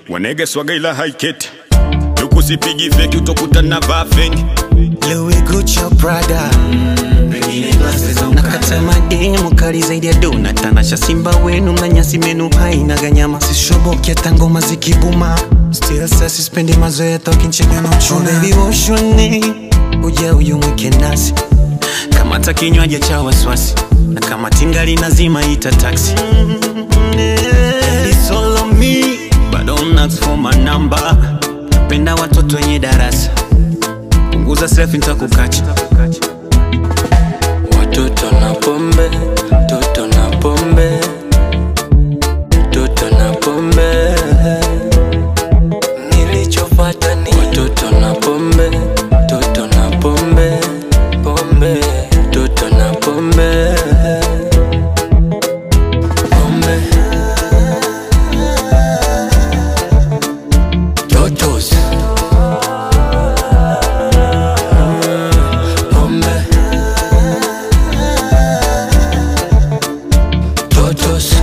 wanege swaga ila haiketi tukusipigi feki utokutana vaa fengi Louis Gucci Prada nakata mademu kali zaidi ya dona tanasha simba wenu na nyasi menu haina ganyama sishoboki hata ngoma zikibuma still sa sispendi mazoea tokinchega na uchuna oh, baby woshone uja uyu mwike nasi kamata kinywaji cha waswasi na kama tingali nazima ita taxi It's all on me, but don't ask for my number. Napenda watoto wenye darasa punguza selfie nitakukacha Watoto na pombe, toto na pombe, toto na pombe. Nilichopata ni watoto na pombe, toto na pombe, pombe, toto na pombe, pombe. Totos. Pombe. Totos.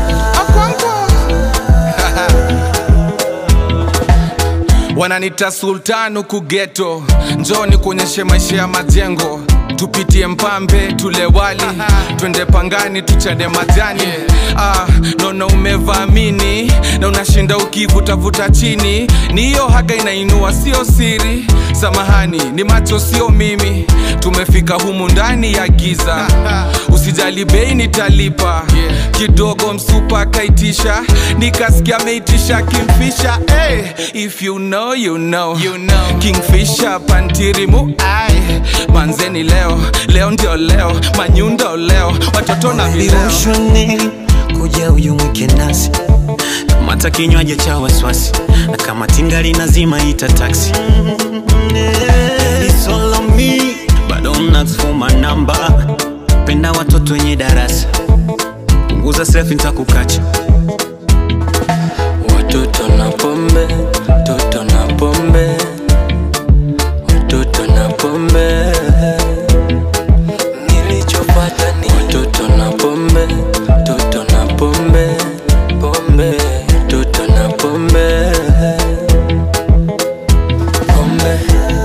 wananita sultan huku geto njoni kuonyeshe maisha ya majengo tupitie mpambe tule wali twende pangani tuchade majani ah, naona umevaamini na unashinda ukivutavuta chini ni hiyo haga inainua sio siri samahani ni macho sio mimi tumefika humu ndani ya giza usijali bei nitalipa kidogo msupa akaitisha nikasikia ameitisha kimfisha hey, if you know, you know. You know. kingfisha pantirimu ai manzeni leo leo ndio leo manyundo leo watoto na vileo viroshone kuja uyu mwike nasi kamata kinywaji cha waswasi na kama tingali nazima ita taxi It's all on me, but don't ask for my number. penda watoto wenye darasa punguza selfie nitakukacha Watoto na pombe, toto na pombe, watoto na pombe. Nilichopata ni watoto na pombe, toto na pombe, pombe, toto na pombe, pombe.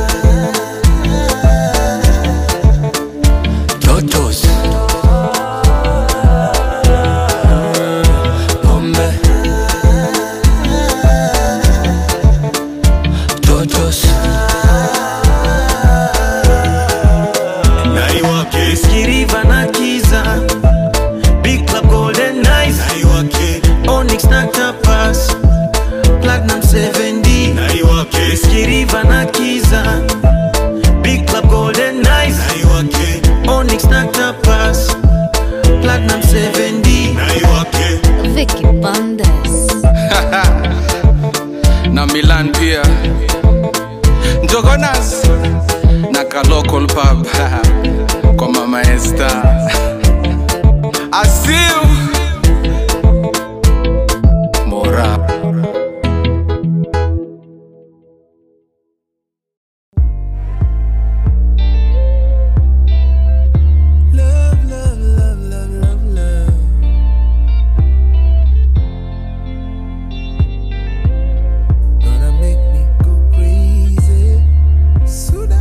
Totos. Pombe. Totos. naiwake Skiriva na Kiza Big Club Golden Nights naiwake Onyx na Tapas Platinum 7D naiwake Skiriva na Kiza Big Club Golden Nights naiwake Onyx na Tapas Platinum 7D naiwake Vicky Bandes. na milan pia njogonas na ka local pub kwa mama esta asiu mora Love, love, love, love, love, love. Gonna make me go crazy. Suda.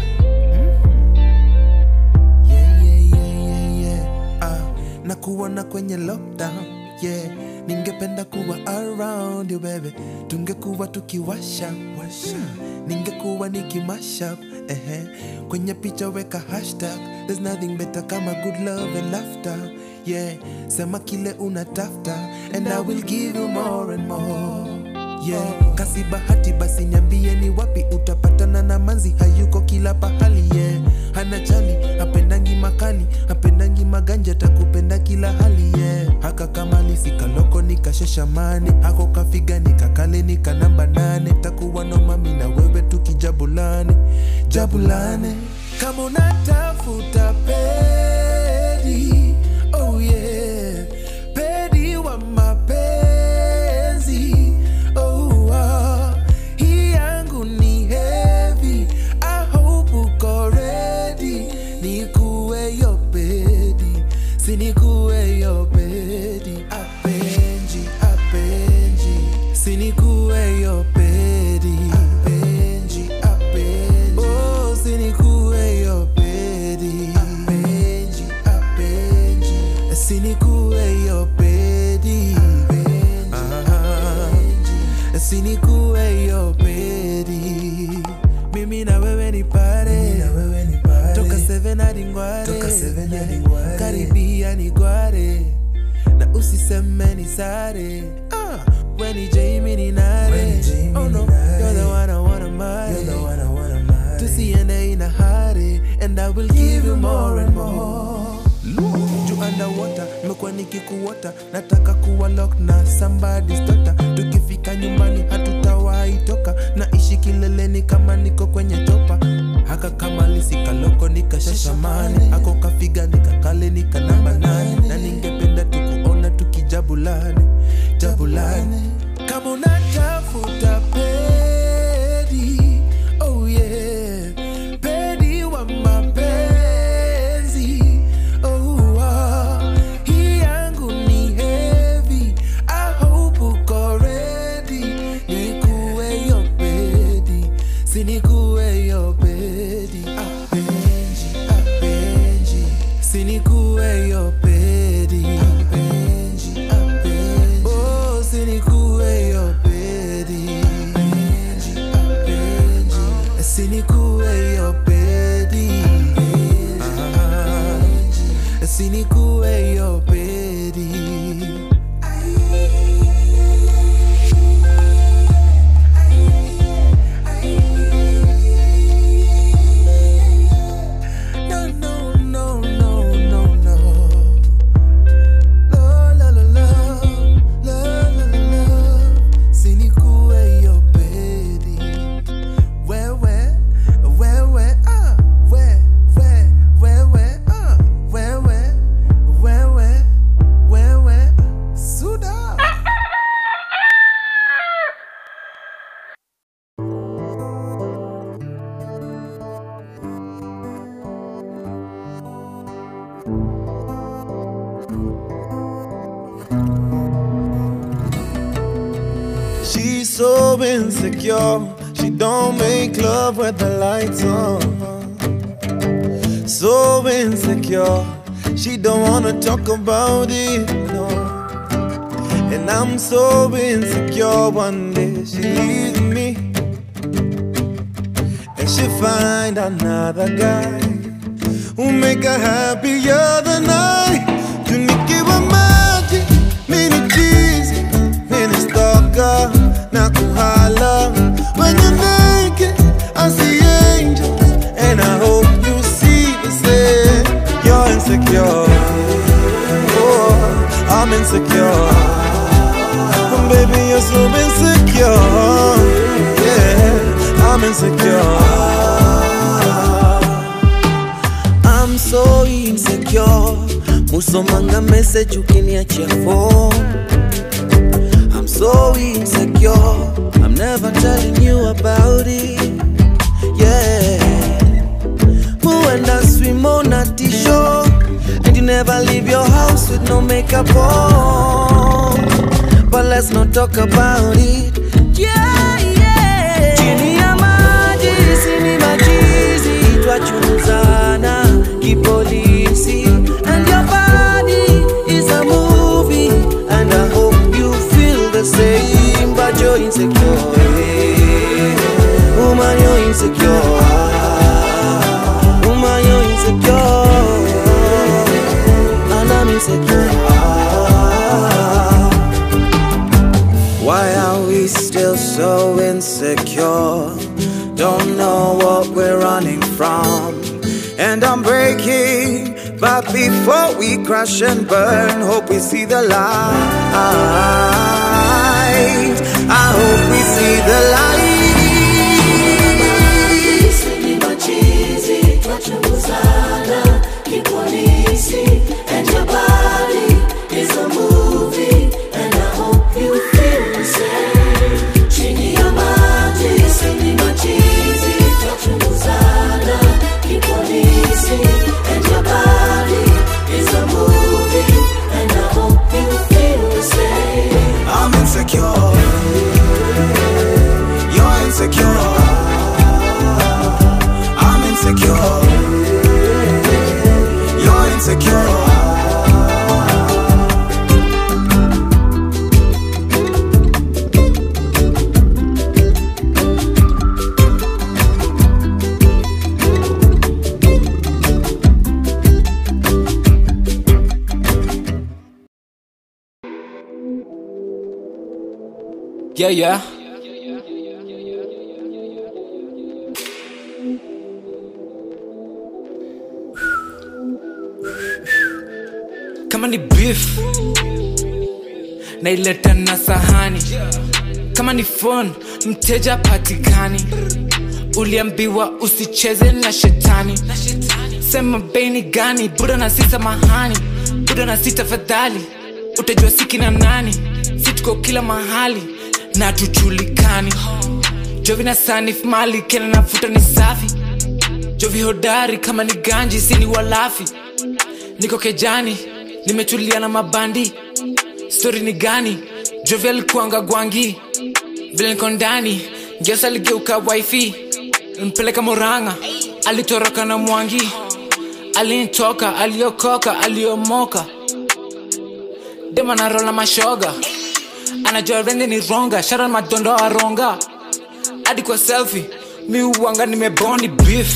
Yeah, yeah, yeah, yeah, yeah. Ah, nakuona kwenye lockdown. Yeah, ningependa kuwa around you baby. Tungekuwa tukiwasha washa. Ningekuwa nikimashup ehe. Kwenye picha weka hashtag. There's nothing better kama good love and laughter. Yeah, sema kile unatafta and I will give you more and more. Yeah, kasi bahati basi niambie ni wapi utapatana na manzi hayuko kila pahali yeah. Hana chali hapendangi makali hapendangi maganja takupenda kila hali yeah. Haka kamali sikaloko nikashesha mane hako kafiga nikakale nika namba nane takuwa no mami na wewe tukijabulane jabulane kama unatafuta pedi oh yeah pedi wa mapenzi oh ah. hii yangu ni heavy I hope uko ready nikuwe yo pedi sinikuwe yo pedi apenji apenji sinikuwe yo pedi apenji apenji oh sinikuwe yo pedi apenji apenji sinikuwe yo pedi apenji sinikuwe yo pedi mimi na wewe ni pare toka 7 hadi ngware karibia ni gware na usiseme ni sare Ah, when ni Jamie ni nare oh no you're the one I wanna marry tusiende ina hare and I will give you more and more juu underwater nimekuwa nikikuota nataka kuwa lock na somebody's daughter tukifika nyumbani hatutawahi toka naishi kileleni kama niko kwenye topa haka kama lisikaloko nikashashamani ako kafiga nikakale nika namba nane na ningependa tukuona tukijabulane jabulane kama unatafuta pedi oh yeah pedi wa mapenzi oh ah. hii yangu ni heavy I hope uko ready nikuwe yo pedi sinikuwe yo pedi apenji apenji sinikuwe yo pedi apenji apenji oh sinikuwe yo pedi apenji apenji sinikuwe yo pedi apenji sinikuwe yo pedi No, no, no, no, no, no. La, la, la, la. La, la, la, la. Sinikuwe yo pedi. Wewe, wewe, ah. We, we, wewe, ah. Wewe, wewe, wewe. Suda. She's so insecure. She don't make love with the lights on. So insecure. She don't wanna talk about it, no. And I'm so insecure. One day she leaves me, and she find another guy who make her happier than I. Tunikiwa maji, mini cheesy, mini stalker, na kuhala. When you're naked, I see angels, and I hope you see the same. You're insecure, oh, I'm insecure. Baby, you're so insecure, yeah, I'm insecure. I'm so insecure musomanga message ukiniachia phone I'm so insecure I'm never telling you about it yeah Muenda swim on a t-shirt And you never leave your house with no makeup on But let's not talk about it yeah, yeah. Chini ya maji sini machizi twachunguzana kipolisi And your body is a movie And I hope you feel the same But you're insecure eh. Woman you're insecure Woman you're insecure And I'm insecure why are we still so insecure? Don't know what we're running from. And I'm breaking, but before we crash and burn, hope we see the light. I hope we see the light. I'm insecure. Yeah, yeah. Kama ni beef naileta na sahani, kama ni phone mteja patikani, uliambiwa usicheze na shetani. Sema beni gani, buda na si samahani, buda na si tafadhali, utajua siki na nani, si tuko kila mahali na tujulikani. Jovi na sanif mali kena nafuta ni safi, Jovi hodari kama ni ganji, si ni walafi. Niko kejani, nimetulia na mabandi, stori ni gani? Jovi alikuanga gwangi, vile niko ndani, Ngesa aligeuka wifi, mpeleka Murang'a, alitoroka na Mwangi, alinitoka, aliokoka, aliomoka, dema na rola mashoga, anajua rende ni ronga, shara madondo aronga, hadi kwa selfie, mi uwanga nimebondi beef,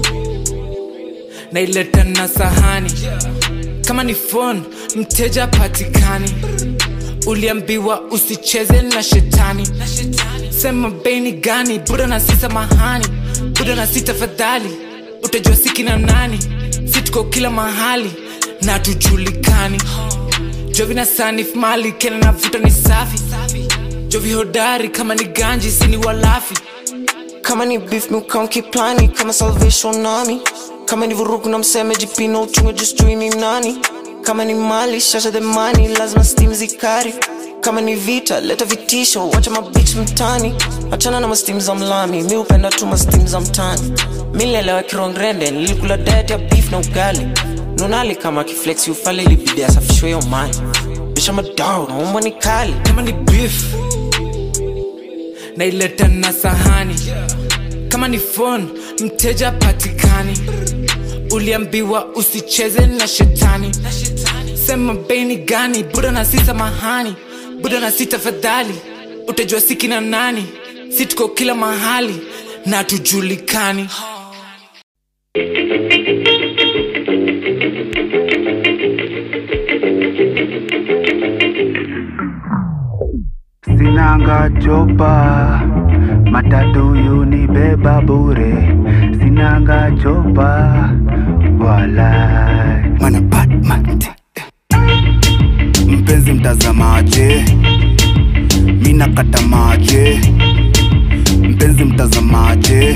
naileta na sahani, kama ni phone, mteja patikani, uliambiwa usicheze na shetani, sema beni gani, buda na si samahani, buda na si tafadhali, utajua siki na nani, si tuko kila mahali na tujulikani. Jovi na sanif mali kena navuta ni safi, Jovi hodari kama ni ganji, si ni walafi. kama ni beef miukaunki plani kama salvation nami kama ni vurugu na mseme jipino uchunge jistui ni nani kama ni mali shasha the money lazima stim zikari kama ni vita leta vitisho wacha mabich mtani achana na mastim za mlami mi upenda tu mastim za mtani milelewa kirongrende nilikula diet ya beef na ugali nunali kama kiflex ufale ilibidi asafishwe yo mani bisha madao naumwa ni kali kama ni beef naileta na sahani kama ni phone mteja patikani uliambiwa usicheze na shetani sema beni gani buda na si samahani buda na si tafadhali utajua siki na nani si tuko kila mahali na tujulikani Sinanga chopa matatu yunibeba bure, sinanga chopa wala mana Batman. Mpenzi mtazamaje, mina kata maje. Mpenzi mtazamaje,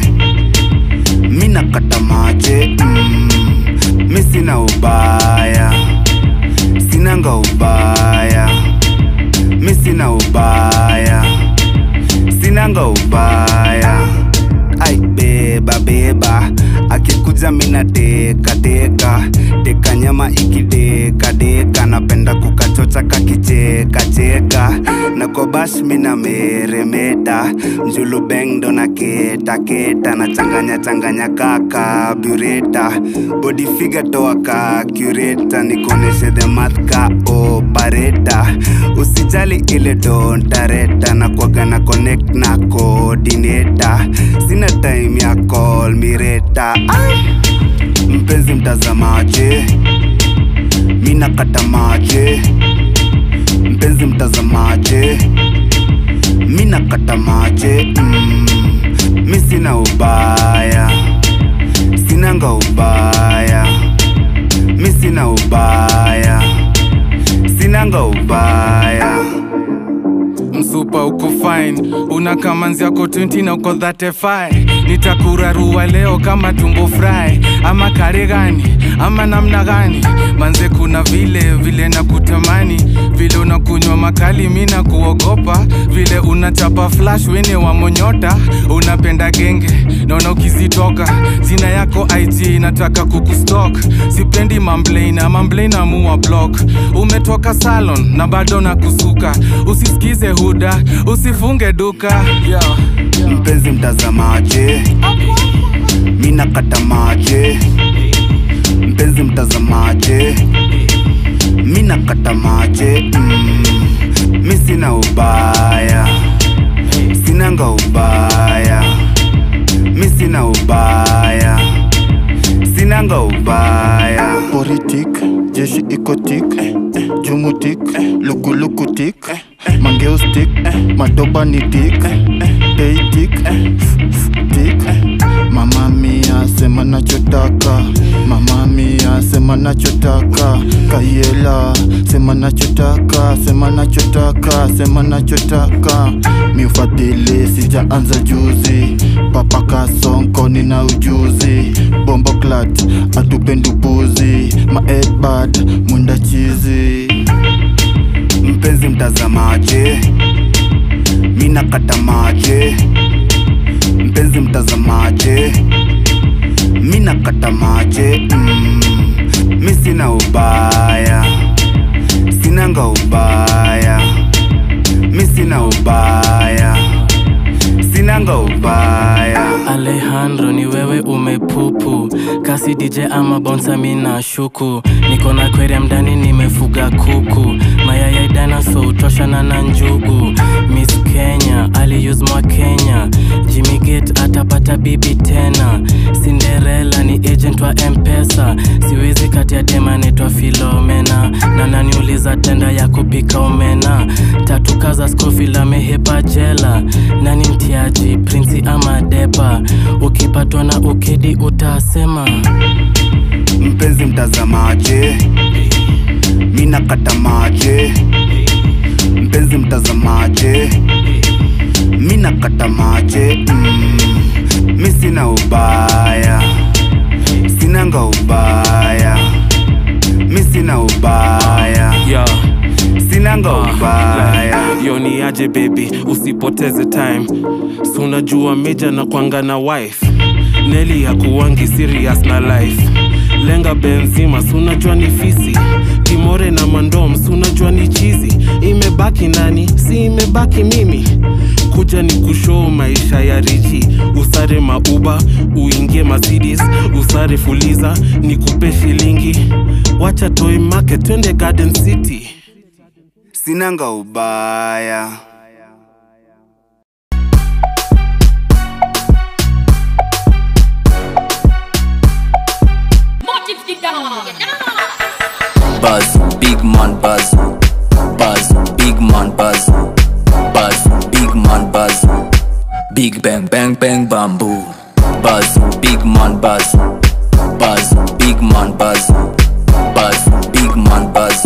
mina kata maje. Mm, mi sina ubaya, sinanga ubaya mi sina ubaya sinanga ubaya ai beba beba akikuja mina teka teka teka nyama ikideka deka napenda kukachocha kakicheka cheka na kobash mina meremeta mjulu bengdo na keta keta na changanya changanya kaka bureta body figure toa ka cureta nikoneshe the math ka opareta usijali ile dontareta na kwaga na connect na coordinator sina time ya call mireta mpenzi mtazamaje mina kata maje mpenzi mtazamaje mina kata maje mm, mi sina ubaya sinanga ubaya mi sina ubaya sinanga ubaya msupa uko fine una kamanzi yako 20 na uko 35 nitakurarua leo kama tumbo fry ama kare gani ama namna gani manze kuna vile vile na kutamani vile unakunywa makali mi na kuogopa vile unachapa flash wene wa monyota unapenda genge naona ukizitoka jina yako ig nataka kukustok sipendi mamblena mamblena muwa block umetoka salon na bado na kusuka usisikize huda usifunge duka yeah. mpenzi mtazamaje mina kata maje mpenzi mtazamaje mina kata maje mm, mi sina ubaya sinanga ubaya mi sina ubaya sinanga ubaya politik jeshi ikotik jumutik lukulukutik mangeustik madoba ni tik peitik tik mama mia sema nachotaka mama mia sema nachotaka kayela sema nachotaka sema nachotaka sema nachotaka miufadhili sijaanza juzi papa kasonko nina ujuzi bombo clat atupendupuzi maedbad mwenda chizi mpenzi mtazamaje mina katamaje mpenzi mtazamaje mina katamaje mm, mi sina ubaya sinanga ubaya mi sina ubaya sinanga ubaya Alejandro ni wewe umepupu kasi DJ ama bonsa mina shuku niko na aquarium ndani nimefuga kuku mayaya dinosaur utoshana na njugu Miss Kenya aliuse mwa Kenya Jimmy Gate atapata bibi tena Cinderella ni agent wa Mpesa siwezi kati ya dema naitwa Filomena na naniuliza tenda ya kupika omena tatu kaza Scofield amehepa jela nani mtiaji prinsi ama depa ukipatwa na ukedi utasema mpenzi mtazamaje mina katamaje mpenzi mtazamaje mina katamaje mm, mi sina ubaya sinanga ubaya mi sina ubaya yeah. sinanga ubaya yo ni aje baby usipoteze time sunajua meja na kwanga na wife neli ya kuwangi serious na life lenga benzima sunajua ni fisi kimore na mandom sunajua ni chizi imebaki nani si imebaki mimi kuja ni kushoo maisha ya richi usare mauba uingie Mercedes usare fuliza nikupe shilingi wacha toy market twende garden city sinanga ubaya Buzz, big man buzz. Buzz, big man buzz. Buzz, big man buzz. Big bang bang bang bamboo. Buzz, big man buzz. Buzz, big man buzz. Buzz, big man buzz.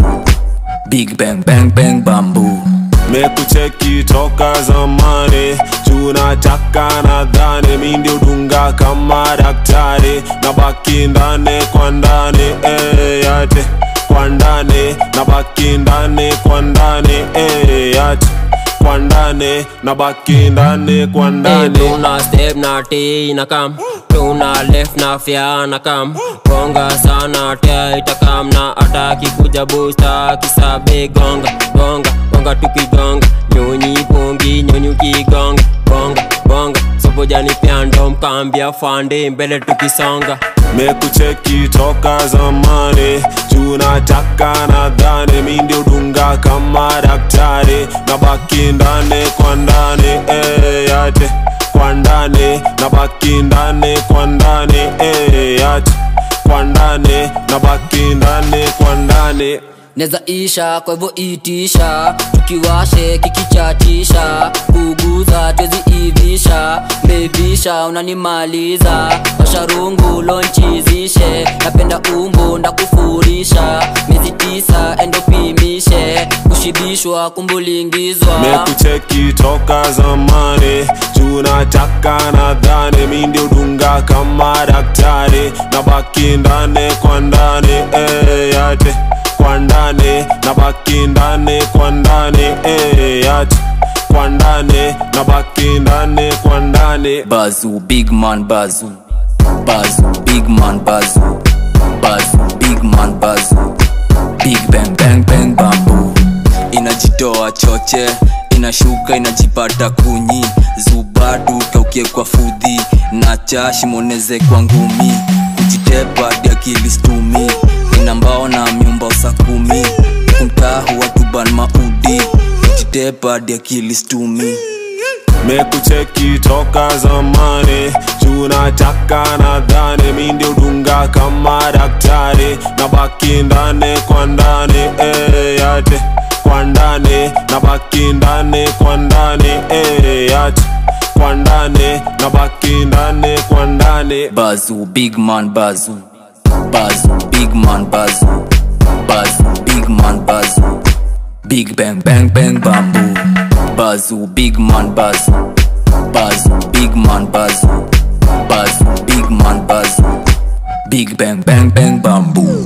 Big bang bang bang bamboo. mekucheki toka zamani tunataka nadhani mi ndio dunga kama daktari na baki ndani kwa ndani eh, yate kwa ndani na baki ndani kwa ndani eh, yate kwa ndani na baki ndani kwa ndani tuna step na t na kam tuna left na fya na kam gonga sana tia itakam na ataki kuja busta kisabe gonga gonga gonga tukigonga nyonyi pongi nyonyi ukigonga bonga bonga sobojani pyando mkambia fande mbele tukisonga mekucheki toka zamani tunataka nadhani mi ndio dunga kama daktari na baki ndani kwa ndani eh, yate kwa ndani na baki ndani kwa ndani eh, yate kwa ndani na baki ndani kwa ndani neza isha kwa hivyo itisha tukiwashe kikichatisha kuguza twezi ivisha mbebisha unanimaliza washarungu lonchizishe napenda umbu ndakufurisha miezi tisa endopimishe kushibishwa kumbulingizwa mekucheki toka zamani tunataka nadhani mi ndio dunga kama daktari na baki ndani kwa ndani eh, yate kwa ndani na baki ndani kwa ndani eh, yate kwa ndani na baki ndani kwa ndani Bazu, big man bazu. Bazu, big man bazu. Bazu, big man bazu. Big bang bang bang bamboo. Inajitoa choche, inashuka inajipata kunyi. Zubadu kaukie kwa fudhi, na chashimoneze kwa ngumi. Kujitepa hadi akili stumi, ina mbao na myumba usa kumi. Kumtahu watuban maudi, kujitepa hadi akili stumi. mekucheki toka zamani tunataka nadhani mi ndio dunga kama daktari na baki ndani kwa ndani eh, yate kwa ndani na baki ndani Bazu, big man Bazu. Bazu, big man Bazu. Bazu, big man Bazu. Big bang bang bang bamboo. Bazu, big man Bazu. Bazu, big man Bazu. Bazu, big man Bazu. Big bang bang bang bamboo.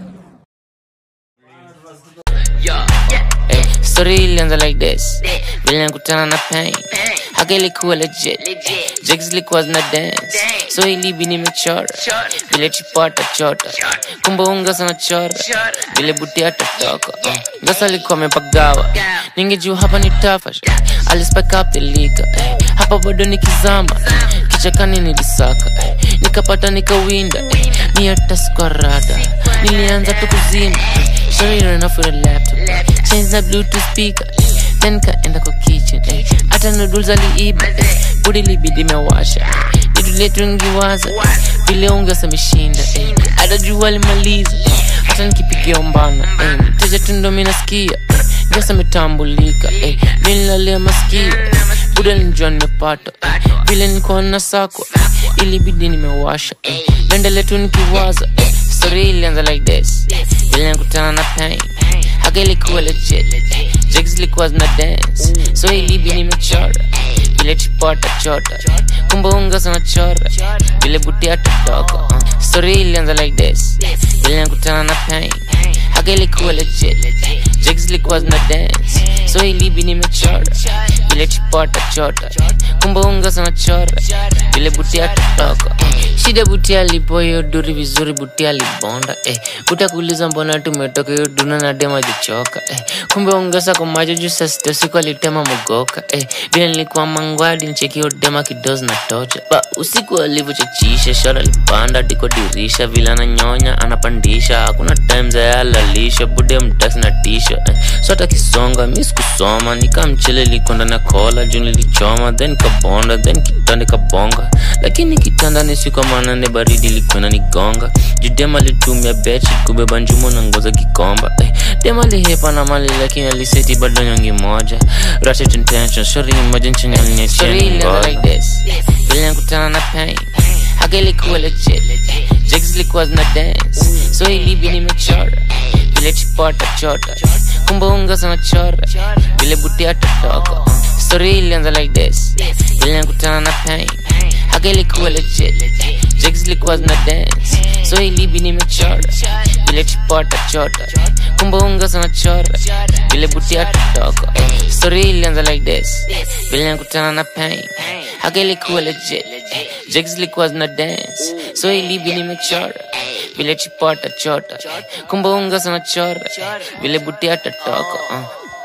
Eh, story ilianza like this vile nakutana na pain haka ilikuwa legit jigs zilikuwa zina dance so ilibi nimechora vile chipata chota kumbe unga sana chora vile buti atatoka uh. ngasa alikuwa amepagawa ningejua hapa ni tafash alispike up the liquor eh. hapa bado nikizama kichakani nilisaka eh. nikapata nikawinda eh. ni hata sikuarada nilianza tu kuzima Sorry, ran off with a laptop. Change the Bluetooth speaker. Then kaenda kwa kitchen. eh. Hata noodles aliiba. eh. Budi libidi mewasha. Jitu letu ngiwaza. Vile unga ameshinda. eh. Hata jua alimaliza. eh. Hata nikipigia umbana. eh. Mteja tu ndo mi nasikia. eh. Ngasa ametambulika. eh. Mi nilalia masikio. Buda nilijua nimepata. eh. Vile nilikuwa na sako. Ilibidi nimewasha. eh. Naendelea tu nikiwaza. eh. Story ilianza like this vile nakutana na pain haka ilikuwa legit jigs ilikuwa zina dance so ilibi nimechora vile chipota chota kumbe unga sana chora vile buti atatoka uh. story ilianza like this vile nakutana na pain haka ilikuwa legit jigs ilikuwa zina dance so ilibi nimechora vile chipota chota kumbe unga sana chora vile buti atatoka uh. shida buti alipo hiyo duri vizuri buti alibonda eh. utakuuliza mbona tumetoka hiyo duna na dema jichoka eh. kumbe ongeza kwa macho juu saa sita usiku alitema mogoka eh. vile nilikuwa mangwadi nchekio dema kidozi na tocha ba usiku alivyochachisha shara alipanda diko dirisha vile ananyonya anapandisha hakuna time za alalisha bude mtasi na tisha eh. so hata kisonga mi sikusoma nikamchele likonda na kola juu nilichoma then kabonda then kitanda kabonga lakini kitanda ni siku manane baridi likwena nigonga judema alitumia bechi kubeba njumo na ngoza kikomba eh, dema lihepa na mali lakini aliseti bado nyongi moja ratchet intention shori imagine chenye aliniachia like this vile nakutana na pain haka ilikuwa legit jigs ilikuwa zina dance so ilibi nimechora vile chipota chota kumbe unga sana chora vile buti atatoka uh. story ilianza like this vile nakutana na pain haka ilikuwa legit jigs ilikuwa zina dance so ilibi nimechora vile chipota chota kumbe unga sana chora vile buti atatoka uh. story ilianza like this vile nakutana na pain haka ilikuwa legit jigs ilikuwa zina dance so ilibi nimechora vile chipota chota kumbe unga sana chora vile buti atatoka uh.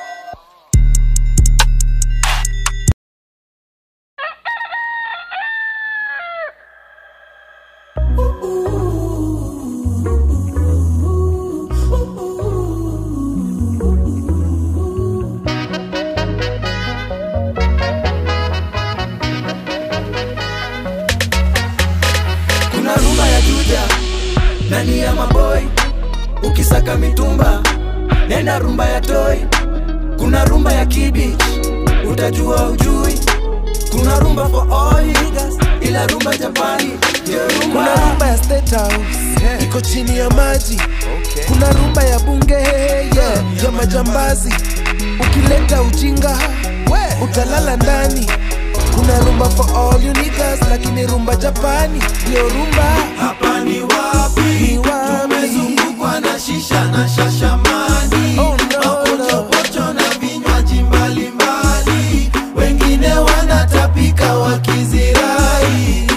kuna rumba ya juja nani ya maboy ukisaka mitumba nenda rumba ya toy kuna rumba ya kibich utajua ujui kuna rumba for all niggas ila rumba japani ndio rumba kuna rumba ya state house iko chini ya maji kuna rumba ya bunge yeah, ya majambazi ukileta ujinga utalala ndani kuna rumba for all you niggas lakini rumba japani ndio rumba hapa ni wapi ni wapi tumezungukwa na shisha na shashamani Oh, no, mapochopocho na vinywaji mbalimbali wengine wanatapika wakizirai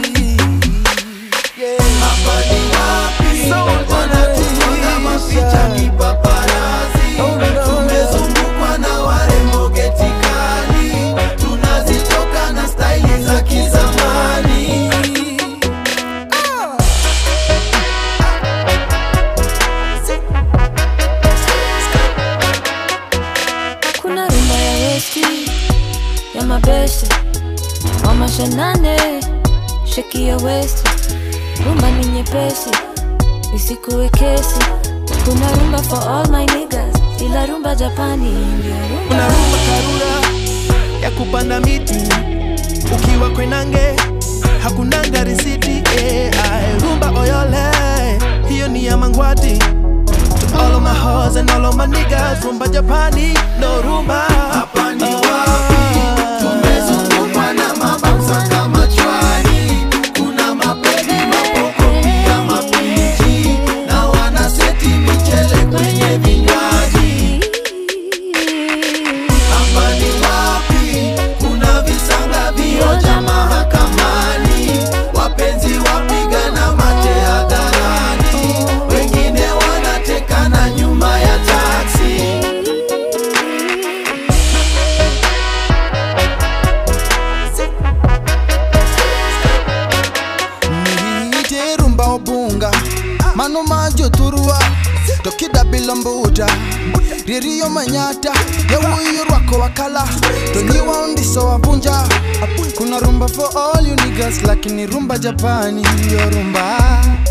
hapa ni wapi wanatuona mapicha kipaparazi tumezungukwa na warembo getikali tunazitoka na staili za kizamani kuna rumba ya westi ya mabeste wamashanane sheki ya westi rumba ni nyepesi isikuwe kesi kuna rumba for all my niggas ila rumba japani ndio kuna rumba karura ya kupanda miti ukiwa kwenange hakunanga risiti ai rumba oyole hiyo ni ya mangwati to all of my hoes and all of my niggas rumba japani no rumba hapa ni wapi tumezungukwa na mabausa kama chwani kuna mapedi mapoko pia mapiji na wanaseti michele kwenye vinywaji hapa ni wapi kuna visanga vioja mahakamani wapenzi wapigana mate hadharani wengine wanatekana nyuma ya taksi niite rumba obunga mano majo turua tokida bilombuta ririyo manyata yawuyo rwako wakala tonyiwa undiso wabunja kuna rumba for all you niggas lakini rumba japani yo rumba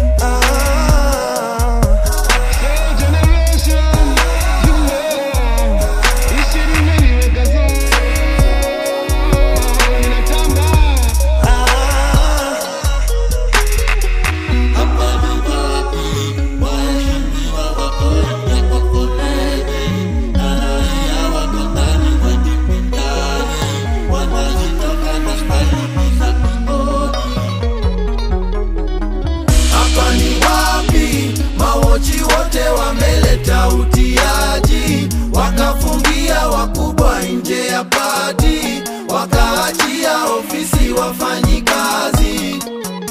hapa ni wapi mawochi wote wameleta utiaji wakafungia wakubwa nje ya pati wakaachia ofisi wafanyi kazi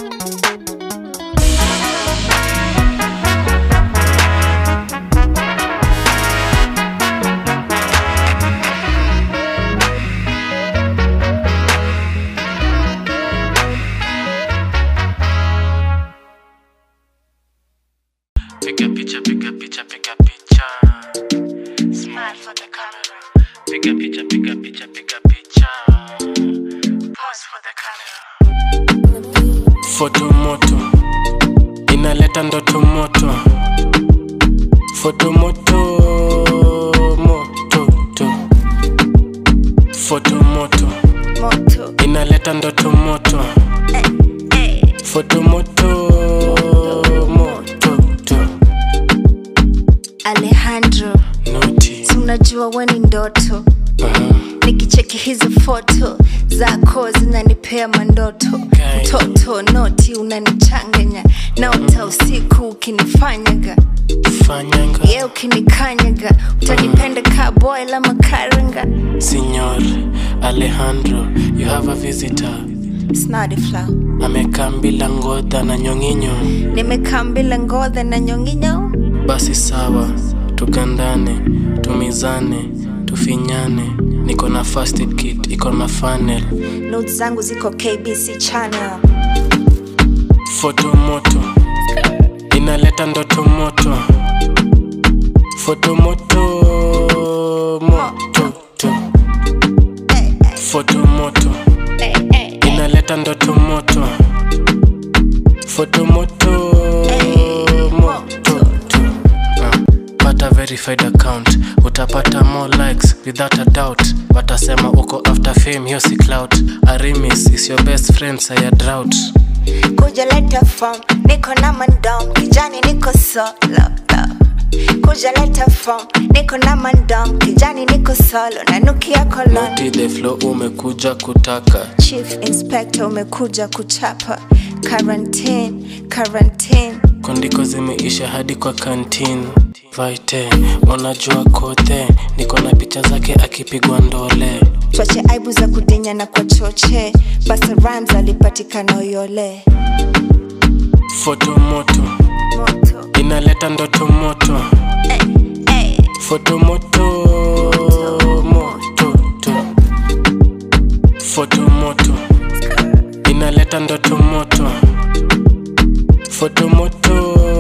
Piga picha, piga picha, piga picha. Smile for the camera. Piga picha, piga picha, piga picha. Pose for the camera. Foto moto inaleta ndoto moto. Foto moto moto to. Foto moto inaleta ndoto moto. Foto moto moto to. alejandro si unajua we ni ndoto nikicheki hizi foto zako zinanipea mandoto mtoto noti unanichanganya naota usiku ukinifanyaga Fanyanga ye ukinikanyaga utanipenda ka boy la makaranga Signor Alejandro, you have a visitor. snadifla Amekaa bila ngodha na nyong'inyo. nimekambila ngodha na nyonginyo Basi sawa, tugandane, tumizane, tufinyane. Niko na first aid kit, iko na funnel. not zangu ziko kbc channel Foto moto inaleta ndoto moto. Foto moto moto to. Foto moto inaleta ndoto moto. Foto moto moto to. Ah, pata verified account utapata more likes without a doubt watasema uko after fame hiyo si clout arimis is your best friend saya drought kuja leta form niko na mandom kijani niko solo kuja leta form niko na mandom kijani niko solo nanukia kolon Naughty the flow umekuja kutaka chief inspector umekuja kuchapa quarantine quarantine kondiko zimeisha hadi kwa kantin vaite unajua kote niko na picha zake akipigwa ndole twache aibu za kudinya na kwa choche basa rhymes alipatikana uyole foto moto inaleta ndoto moto foto moto moto to. foto moto inaleta ndoto moto foto moto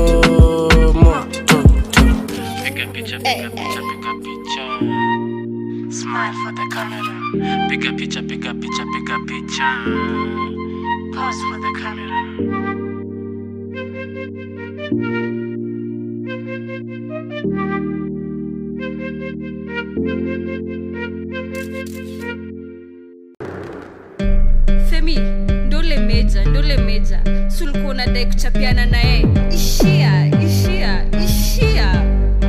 moto to. piga picha piga picha piga picha smile for the camera piga picha piga picha piga picha pose for the camera femi ndo ule meja ndo ngoja sulikuwa unadai kuchapiana naye ishia ishia ishia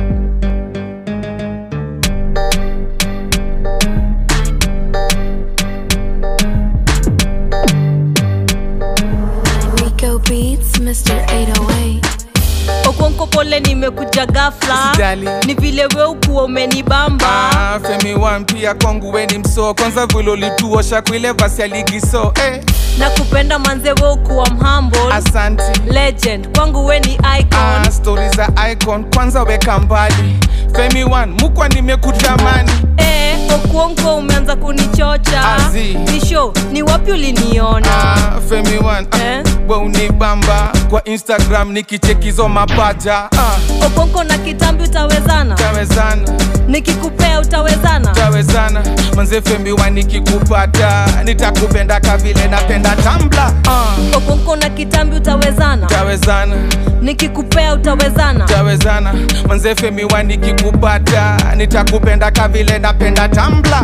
Rico Beats, Mr. 808. okonko pole nimekuja gafla Usijali. ni vile we ukuwa umenibamba Ah, femi wan pia kwangu weni msoo kwanza vile ulituosha kuile vasi ya ligi so eh. na kupenda manze we ukuwa mhumble Asante. legend kwangu we ni icon ah, stori za icon kwanza weka mbali femi wan mukwa nimekutamani eh, okuonko umeanza kunichocha Azi. ni show ni wapi uliniona ah, femi wan eh? we unibamba kwa instagram nikichekizo mapaja ah, okonko na kitambi utawezana tawezana nikikupea utawezana tawezana manze femi wan nikikupata nitakupenda kavile napenda tambla ah, okonko na kitambi utawezana tawezana nikikupea utawezana tawezana manze femi wan nikikupata nitakupenda kavile napenda tambla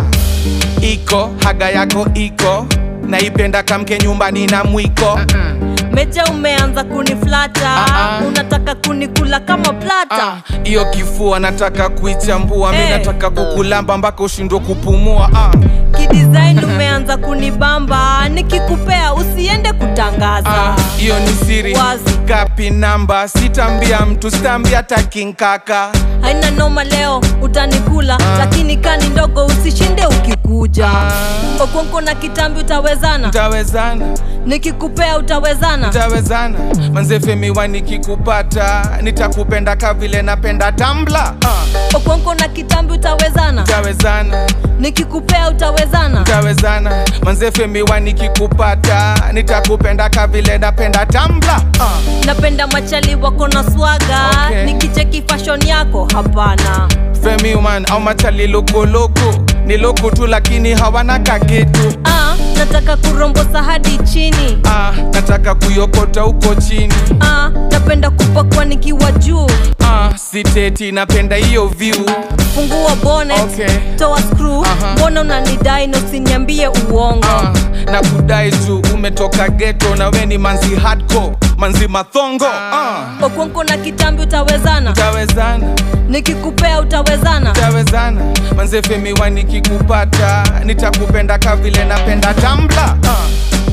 iko haga yako iko naipenda kamke nyumbani na mwiko meja umeanza kuniflata unataka kunikula kama plata hiyo kifua nataka kuichambua mi Eh. nataka kukulamba mpaka ushindwe kupumua ah. kidesign umeanza kunibamba nikikupea usiende kutangaza hiyo ni siri kapi namba sitambia mtu sitambia takinkaka haina noma leo utanikula lakini kani ndogo usishinde ukikuja okonko na kitambi utawezana tawezana nikikupea utawezana tawezana manze femi wa nikikupata nitakupenda kavile napenda tambla ah. okonko na kitambi utawezana tawezana nikikupea utawezana tawezana manze femi wa nikikupata nitakupenda kavile napenda tambla ah. napenda machali wako na swaga Okay. nikicheki fashion yako hapana femi man au machali lokoloko ni loko tu lakini hawana kakitu ah, nataka kurombosa hadi chini ah, nataka kuyokota huko chini ah, napenda kupakwa nikiwa juu ah, siteti napenda hiyo view fungua bonnet Okay. toa screw mbona unanidai na usiniambie uongo na kudai tu umetoka geto na we ni manzi hardcore manzi mathongo ah. okonko na kitambi utawezana tawezana nikikupea utawezana tawezana manze femi wa nikikupata nitakupenda kavile napenda tambla ah.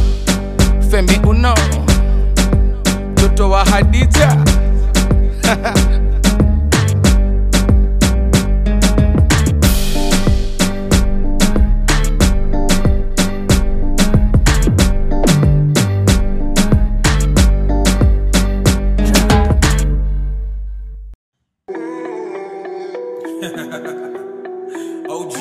femi uno mtoto wa hadija OG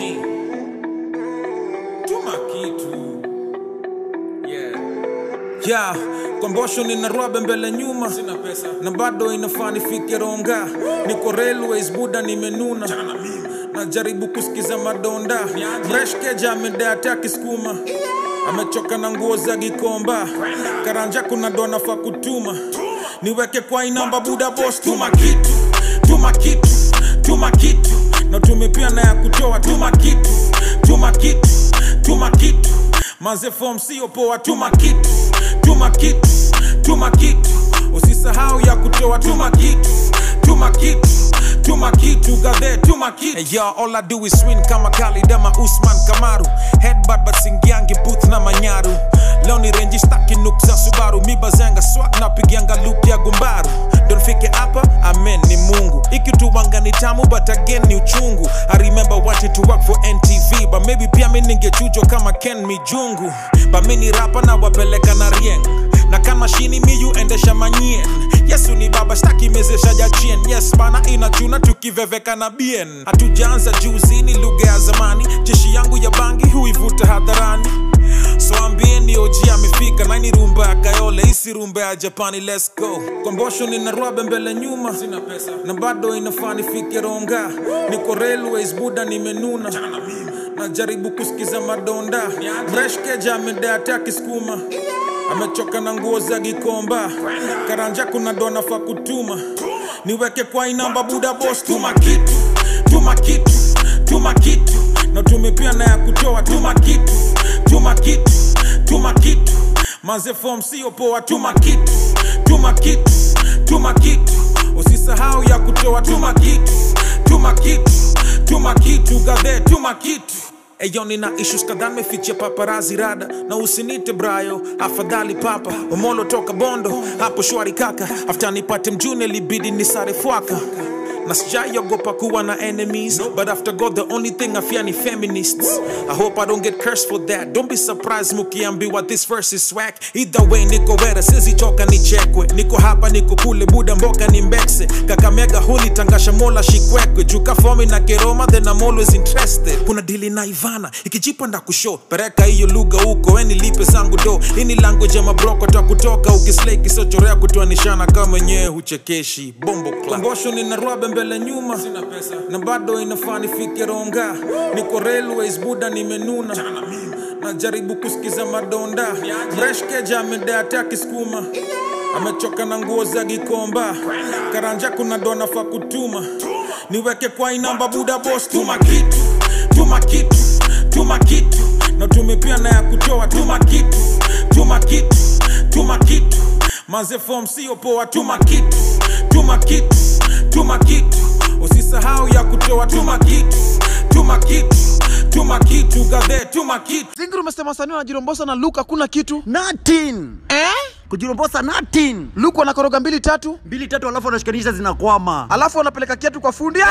tuma kitu yeah. yeah. kombosho nina rwabe mbele nyuma Sina pesa. na bado inafaa nifike ronga niko railways buda nimenuna najaribu kusikiza madonda mreshkeja amedeate akisukuma amechoka na nguo za gikomba karanja kuna dona fa kutuma niweke kwa inamba buda bos tuma kitu tuma kitu tuma kitu na tumepia na ya kutoa tuma kitu tuma kitu tuma kitu manze fom sio poa tuma kitu tuma kitu tuma kitu usisahau ya kutoa tuma kitu tuma kitu tuma kitu gadhe tuma kitu hey, yo, all I do is win kama Khalid ama Usman Kamaru headbutt but singiangi booth na manyaru leo ni renji staki nuk za Subaru mi bazanga swag na pigianga loop ya gumbaru ndo nifike hapa amen ni Mungu ikituwanga ni tamu but again ni uchungu I remember wanted to work for NTV but maybe pia mi ningechujwa kama Ken Mijungu but mi ni rapa na wapeleka na rieng na kama shini miyu endesha manyien yesu ni baba staki mezesha jachien yes bana inachuna tukiveveka na bien hatujaanza juzi ni lugha ya zamani jeshi yangu ya bangi huivuta hadharani so ambieni oji amefika naini rumba ya kayole isi rumba ya japani let's go kombosho nina rwabe mbele nyuma Sina pesa. na bado inafaa nifike ronga niko railways buda nimenuna najaribu kusikiza madonda mreshkeja amedeate akisukuma amechoka na nguo za gikomba karanja kuna dona fa kutuma niweke kwa inamba buda bos tuma kitu tuma kitu tuma kitu na tumepia na ya kutoa tuma kitu tuma kitu tuma kitu manze form sio poa tuma kitu tuma kitu tuma kitu usisahau ya kutoa tuma kitu tuma kitu tuma kitu gadhe tuma kitu Eyo nina issues kadhaa mefichia paparazi rada na usinite brayo afadhali papa omolo toka bondo hapo shwari kaka after nipate mjune libidi nisare fwaka na sijaiogopa kuwa na enemies but after god the only thing i fear ni feminists i hope i don't get cursed for that don't be surprised mukiambiwa this verse is swag either way niko wera sizichoka nichekwe niko hapa niko kule buda mboka ni mbekse kakamega huni tangasha mola shikwekwe juka fomi na keroma then i'm always interested kuna dili na ivana ikijipa nda kusho pereka hiyo lugha huko eni lipe zangu do ini language ya mabroko ta kutoka ukislei kisochorea kutoanishana kama mwenyewe huchekeshi bombo klambosho nina rwabe mbele nyuma Sina pesa. na bado inafaa nifike ronga niko railways buda nimenuna najaribu kusikiza madonda mreshkeja amedeata kiskuma amechoka na nguo za gikomba karanja kuna dona fa kutuma niweke kwa inamba buda bos tuma kitu tuma kitu tuma kitu na tumepia na ya kutoa tuma kitu tuma kitu tuma kitu manze form sio poa tuma kitu tuma kitu tuma kitu usisahau ya kutoa tuma kitu tuma kitu tuma kitu gadhe tuma kitu zingiri umesema wasanii wanajirombosa na luka kuna kitu natin eh? kujirombosa natin luku wanakoroga mbili tatu mbili tatu alafu wanashikanisha zinakwama alafu wanapeleka kiatu kwa fundi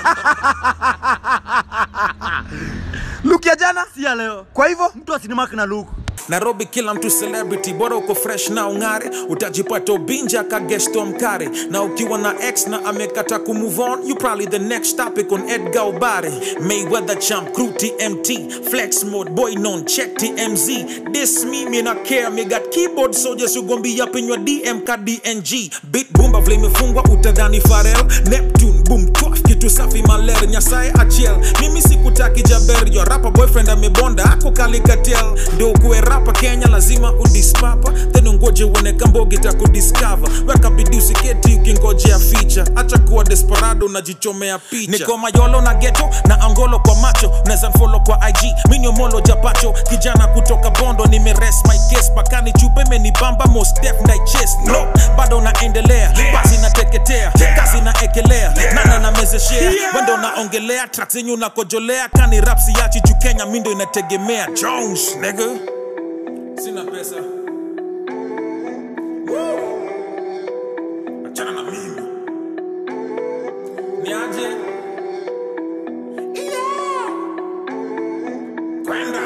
luku ya jana si ya leo kwa hivyo mtu asinimaki na luku nairobi kila mtu celebrity bora uko fresh na ung'are utajipata ubinja kagesto mkare na ukiwa na x na amekata kumove on you probably the next topic on edgar obare mayweather champ crew tmt flex mode boy non check tmz this me me not care me got keyboard soldiers who gon be up in your dm ka dng bit bumba vile imefungwa utadhani farel neptune boom twaf kitu safi maler nyasaye achiel mimi sikutaki jaber yo rapa boyfriend amebonda ako kalikatel ndio kuwe rapa kenya lazima udispapa then ungoje uone kambogi takudiscover weka bidii usiketi ukingojea ficha acha kuwa desperado unajichomea picha niko mayolo na geto na angolo kwa macho unaweza mfolo kwa ig miniomolo japacho kijana kutoka bondo nimeres my case pakani chupe imenibamba most def na chest no bado naendelea basi nateketea kazi naekelea nana namezeshea wendo naongelea track zenyu nakojolea kani rapsi yachi juu kenya mindo inategemea jones nigga sina pesa Woo! achana na mimi niaje Yeah! kwenda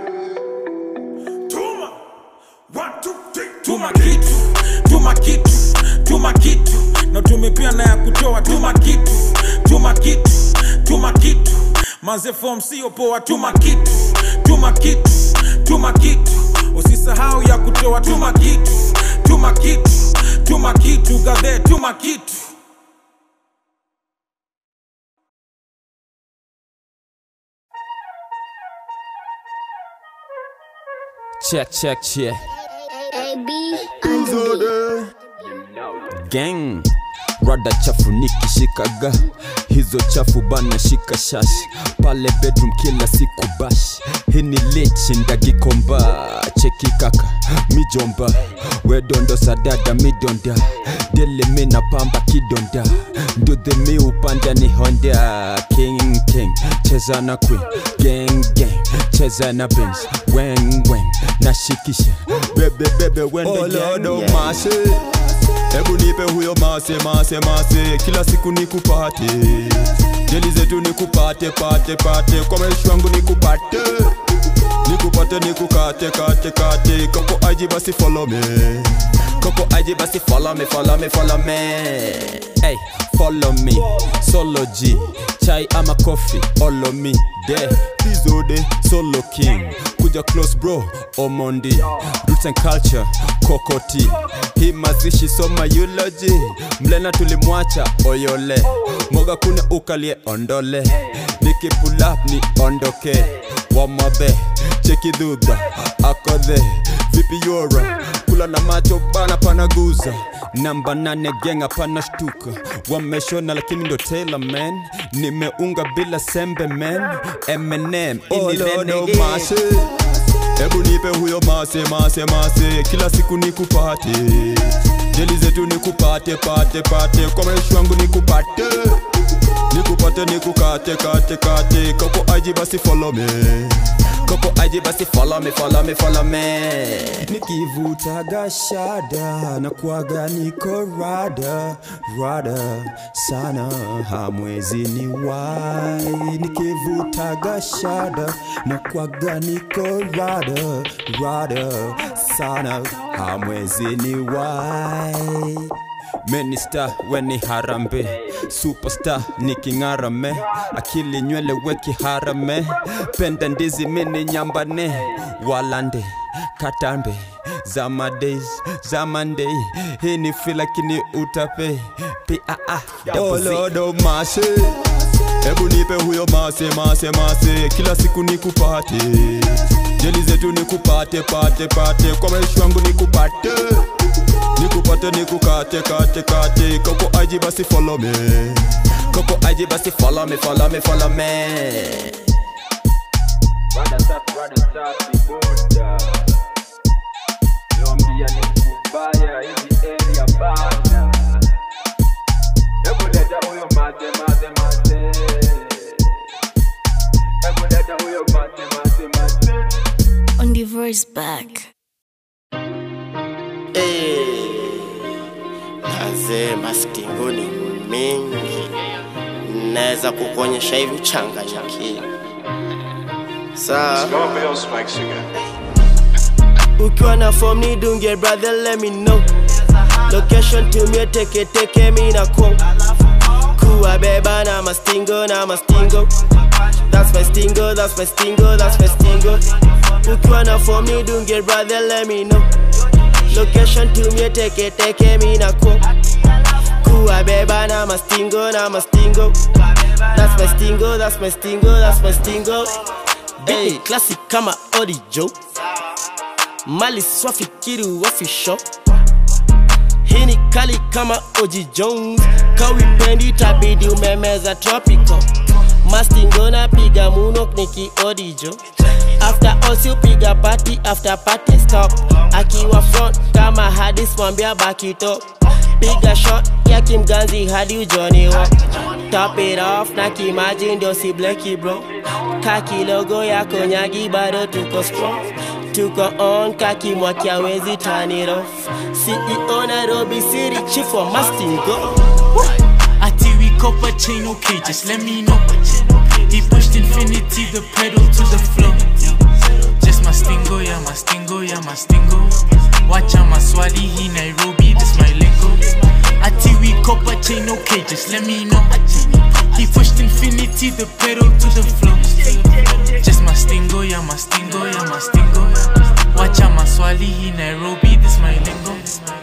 tuma One, two, three. tuma kitu tuma kitu tuma kitu na tumepia na ya kutoa tuma kitu tuma kitu tuma kitu manze form sio poa tuma kitu tuma kitu tuma kitu usisahau ya kutoa tuma kitu tuma kitu tuma kitu gadhe tuma kitu Check, check, check. Gang rada chafu nikishikaga hizo chafu bana shika shash pale bedroom kila siku bash hini lichi ndagikomba cheki kaka mijomba wedondo sadada midonda dele mina pamba kidonda ndudhe mi upanda ni honda king king cheza na queen gang gang cheza na benz weng weng nashikisha bebe bebe wende Oh, Lord, oh, gang mercy. hebu nipe huyo mase mase mase kila siku nikupate jeli zetu nikupate pate pate kwa maisha wangu nikupate nikupate nikukate kate kate koko aji basi follow me Koko aje basi follow me, follow me, follow me. Hey, follow me. Solo G, chai ama coffee, follow me. De, Pizode, solo king. Kuja close bro, Omondi. Roots and culture, Kokoti. Hii mazishi soma eulogy. Mlena tulimwacha oyole. Moga kuna ukalie ondole. Niki pull up ni ondoke. Wamabe, cheki dhudha, akodhe. Vipi yora, kula na macho bana panaguza namba nane genga pana shtuka wameshona lakini ndo Taylor man nimeunga bila sembe man Eminem Oh, ini Lord, nene oh, ge- mercy. hebu nipe huyo mase mase mase kila siku nikupate jeli zetu nikupate pate pate kwa maisha wangu nikupate nikupate nikukate kate kate koko aji basi follow me koko aji basi follow me follow me follow me nikivutaga shada na kuaga niko rada rada sana hamwezi ni wai nikivutaga shada na kuaga niko rada rada sana hamwezi ni wai Minister weni harambe superstar niking'arame akili nywele weki harame penda ndizi mini nyambane walande katambe zama days zama day hii ni feel lakini utape paa olodo mase hebu nipe huyo mase mase mase kila siku nikupate jeli zetu nikupate pate pate kwa maisha wangu nikupate nikupate nikukate kate kate koko aji basi follow me koko aji basi follow me follow me follow me Rada safi, rada safi, boda. Niwaambia ni kubaya, hizi area bana. Hebu leta huyo mate, mate, mate. Hebu leta huyo mate, mate, mate. On the voice back. Mazee, mastingo ni mengi, naweza kukuonyesha hivi uchanganyikiwe. Saa ukiwa na form ni dunge brother, let me know location tumie teke teke, mi na kwa kuwa beba na mastingo na mastingo That's my stingo, that's my stingo, that's my stingo. Ukiwa na form ni dunge brother, let me know location tumie teke teke, mi na kwa kuwa beba na mastingo na mastingo That's my stingo, that's my stingo, that's my stingo. Hey, classic kama Odi Joe. Mali swafikiri wafisho. Hii ni kali kama Oji Jones. Kawipendi tabidi umemeza tropical. Mastingo na piga muno niki Odi Joe. After all si upiga party after party stop. Akiwa front kama hadis mwambia back it up. Piga shot ya kimganzi hadi ujoni walk. Top it off na kimaji ndio si bleki bro. Kaki logo ya konyagi bado tuko strong. Tuko on kaki mwaki hawezi turn it off. CEO Nairobi City chief wa Mastingo. Ati we copper chain, okay, just let me know. He pushed infinity, the pedal to the floor. Just mastingo, yeah, mastingo, yeah, mastingo. Wacha maswali, he Nairobi, this my lingo. Ati we copper chain, okay, just let me know. He pushed infinity, the pedal to the floor. Just mastingo, yeah, mastingo, yeah, mastingo. Wacha maswali, he Nairobi, this my lingo.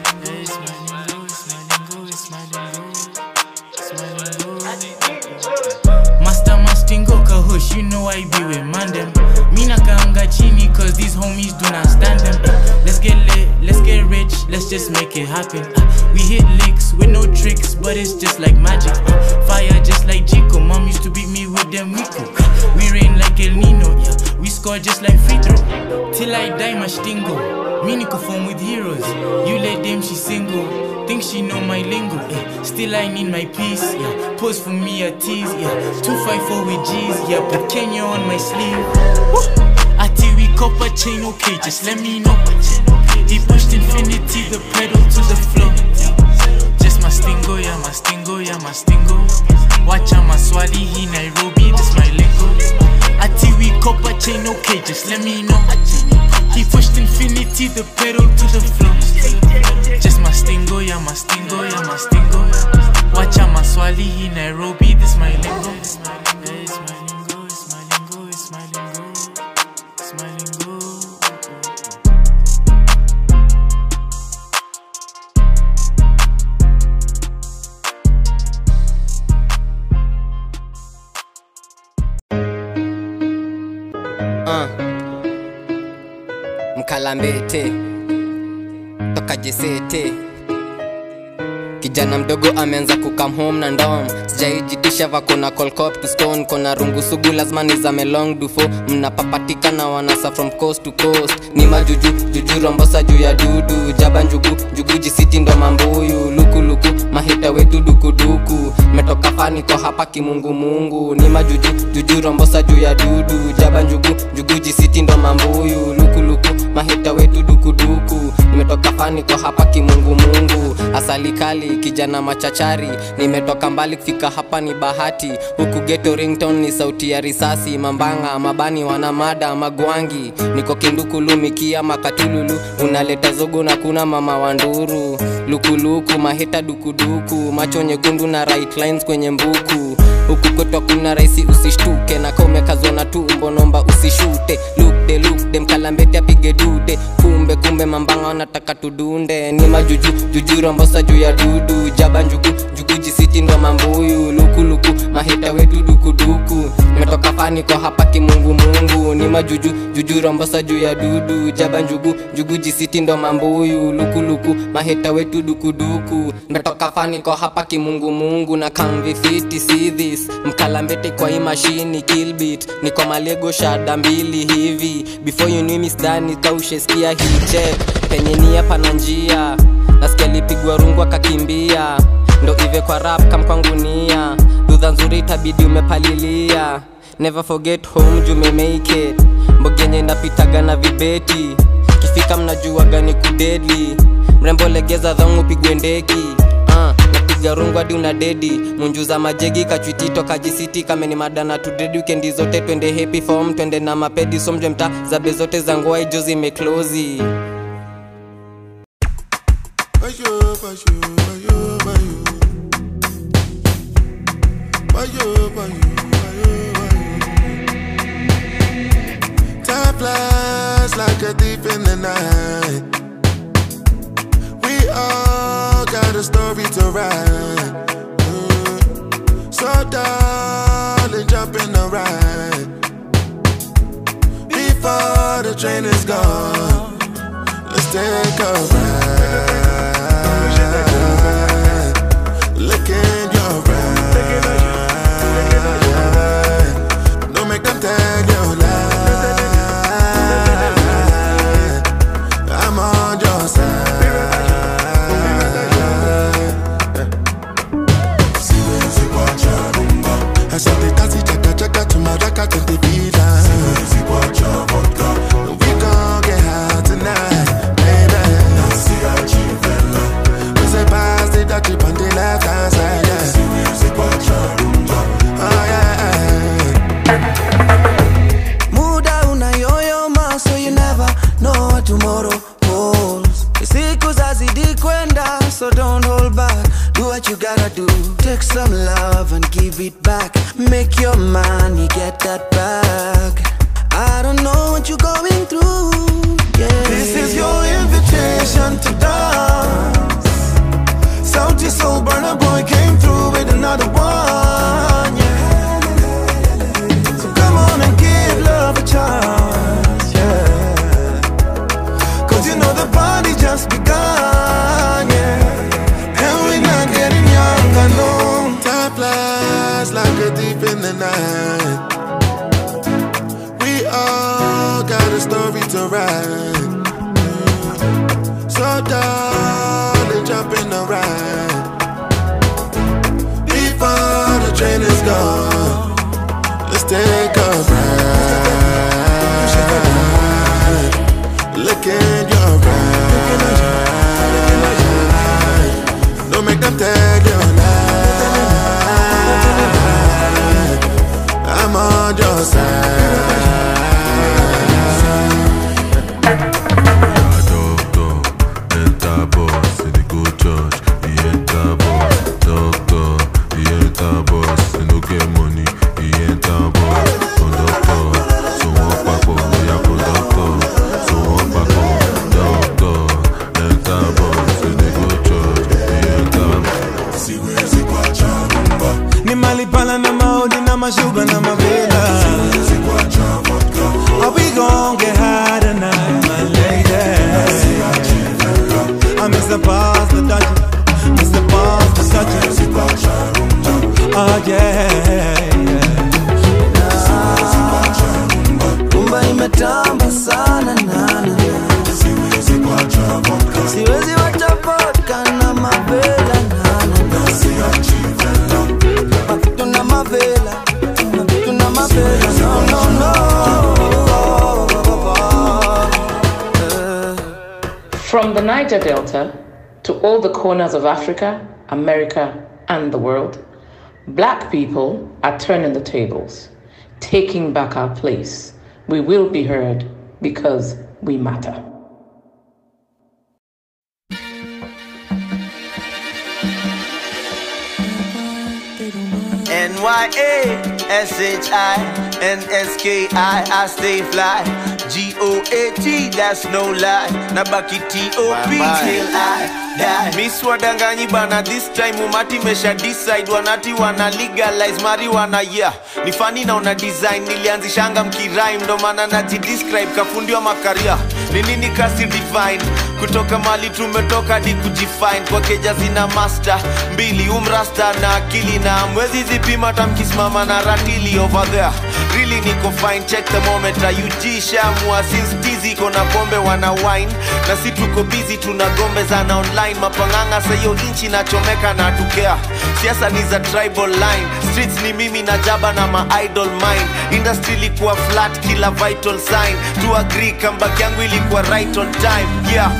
Master Mastingo Kahush, you know I be with Mandem. Mina kaanga chini cause these homies do not stand them. Let's get lit, let's get rich, let's just make it happen. Uh, we hit licks with no tricks, but it's just like magic. Uh, fire just like Chico, mom used to beat me with them Rico. Uh, we rain like El Nino, yeah, we score just like free throw. Till I die, Mastingo. Me niko form with heroes. You let them, she single. Think she know my lingo, eh. Still I need my peace, yeah. Pose for me a tease, yeah. 254 with G's, yeah. Put Kenya on my sleeve. Ati we copper chain, okay, just let me know. He pushed infinity, the pedal to the floor. Just mastingo, yeah, mastingo, yeah, mastingo. Wacha maswali, he Nairobi, this my lingo. Ati we copper chain, okay, just let me know. He pushed infinity, the pedal to the floor. Just mastingo, yeah, mastingo, yeah, mastingo. Wacha maswali, he Nairobi, this my lingo. It's my lingo, it's my lingo, it's my lingo, it's my lingo, it's my lingo. uh. mkalambete toka jesete kijana kijana mdogo ameanza kukam home na ndom sijaijitisha vakona colcop to stone kona rungu sugu lazima nizame long dufo mnapapatika na wanasa from coast to coast ni majuju juju rombosa juu ya dudu jaba njugu njugu jisiti ndo mambuyu lukuluku mahita wetu dukuduku metoka faniko hapa kimungumungu ni majuju juju rombosa juu ya dudu jaba njugu njugu jisiti ndo mambuyu lukuluku mahita wetu dukuduku nimetoka faniko hapa kimungumungu asali kali kijana machachari nimetoka mbali kufika hapa ni bahati huku geto rington ni sauti ya risasi mambanga mabani wana mada magwangi niko kindukulumikia makatululu unaleta zogo na kuna mama wa nduru lukuluku maheta dukuduku macho nyekundu na right lines kwenye mbuku huku kwetu kuna raisi usishtuke na kaumekazwa na tumbo nomba usishute lukde lukde mkalambeti apige dude kumbe kumbe mambanga wanataka tudunde ni majuju juju rombosa juu ya dudu jaba njugu njugu jisiti ndo mambuyu lukuluku mahita wetu dukuduku nimetoka fani kwa hapa kimungumungu ni majuju juju rombosa juu ya dudu jaba njugu njugu jisiti ndo mambuyu lukuluku mahita wetu dukuduku nimetoka fani kwa hapa kimungumungu na kamvifiti see this mkalambete kwa hii mashini kilbit ni kwa malego shada mbili hivi before you knew me stani kausheskia hii check penye nia pana njia nasikia lipigwa rungu akakimbia ndo ive kwa rap kamkwangunia dudha nzuri itabidi umepalilia never forget home jume make it mbogenye napitaga na vibeti kifika mnajua gani kudedli mrembo legeza dhangu pigwe ndeki uh, napiga rungu hadi una dedi munjuza majegi kachwitito kajisiti kameni madana tudedi wikendi zote twende happy form twende na mapedi somjwe mta zabe zote za ngoa ijo zimeklozi Bayo, bayo, bayo, bayo. Bayo, bayo, bayo, bayo. Time flies like a thief in the night. We all got a story to write. Mm. So darling, jump in the ride. Before the train is gone, let's take a ride. Look in your eyes. Don't make them tell you lie. I'm on your side. Siwezi kuacha rumba. Asante tasi chaka chaka tumaraka tentipita. Siwezi kuacha vodka. We gon' get high tonight, baby. Nasiachi vela. We say pass the dirty on the left hand side, yeah. Siwezi kuacha rumba. Oh yeah. muda unayoyoma so you never know what tomorrow holds siku zazidi kwenda so don't hold back do what you gotta do take some love and give it back make your money get that back i don't know what you're going through yeah This is your invitation to dance. Salty soul burner boy came through with another one. Yeah. So come on and give love a chance. Yeah. Cause you know the party just begun. Yeah. And we're not getting younger, no. Time flies like a thief in the night. We all got a story to write. So darling, jump in the ride Before the train is gone Let's take a ride Look in your eyes Don't make them tell you lie I'm on your side enter boss, he dey go church, he enter boss. Doctor, he enter boss, he no get money, he enter boss. Conductor, tumetamba sana nana siwezi wacha vodka na mavela nana tuna mavela tuna mavela no no no From the Niger Delta to all the corners of Africa, America, and the world, black people are turning the tables, taking back our place. We will be heard because we matter. N-Y-A-S-H-I-N-S-K-I I stay fly G-O-A-T, that's no lie Nabaki T-O-P till I die Miss wadanganyi bana this time umati mesha decide Wanati wana legalize marijuana yeah Ni funny na una design nilianzishanga mkirime Ndo maana najidescribe kafundi wa makaria Ni nini kasi divine kutoka mali tumetoka hadi kujifine kwa keja zina master mbili umrasta na akili na mwezi zipima tamkisimama na ratili over there really niko fine check the moment UG shamua since tizi iko na pombe wana wine na si tuko busy tuna gombe zana online mapanganga sayo inchi nachomeka na tukea siasa ni za tribal line streets ni mimi na jaba na ma idol mine industry ilikuwa flat kila vital sign to agree comeback yangu ilikuwa right on time yeah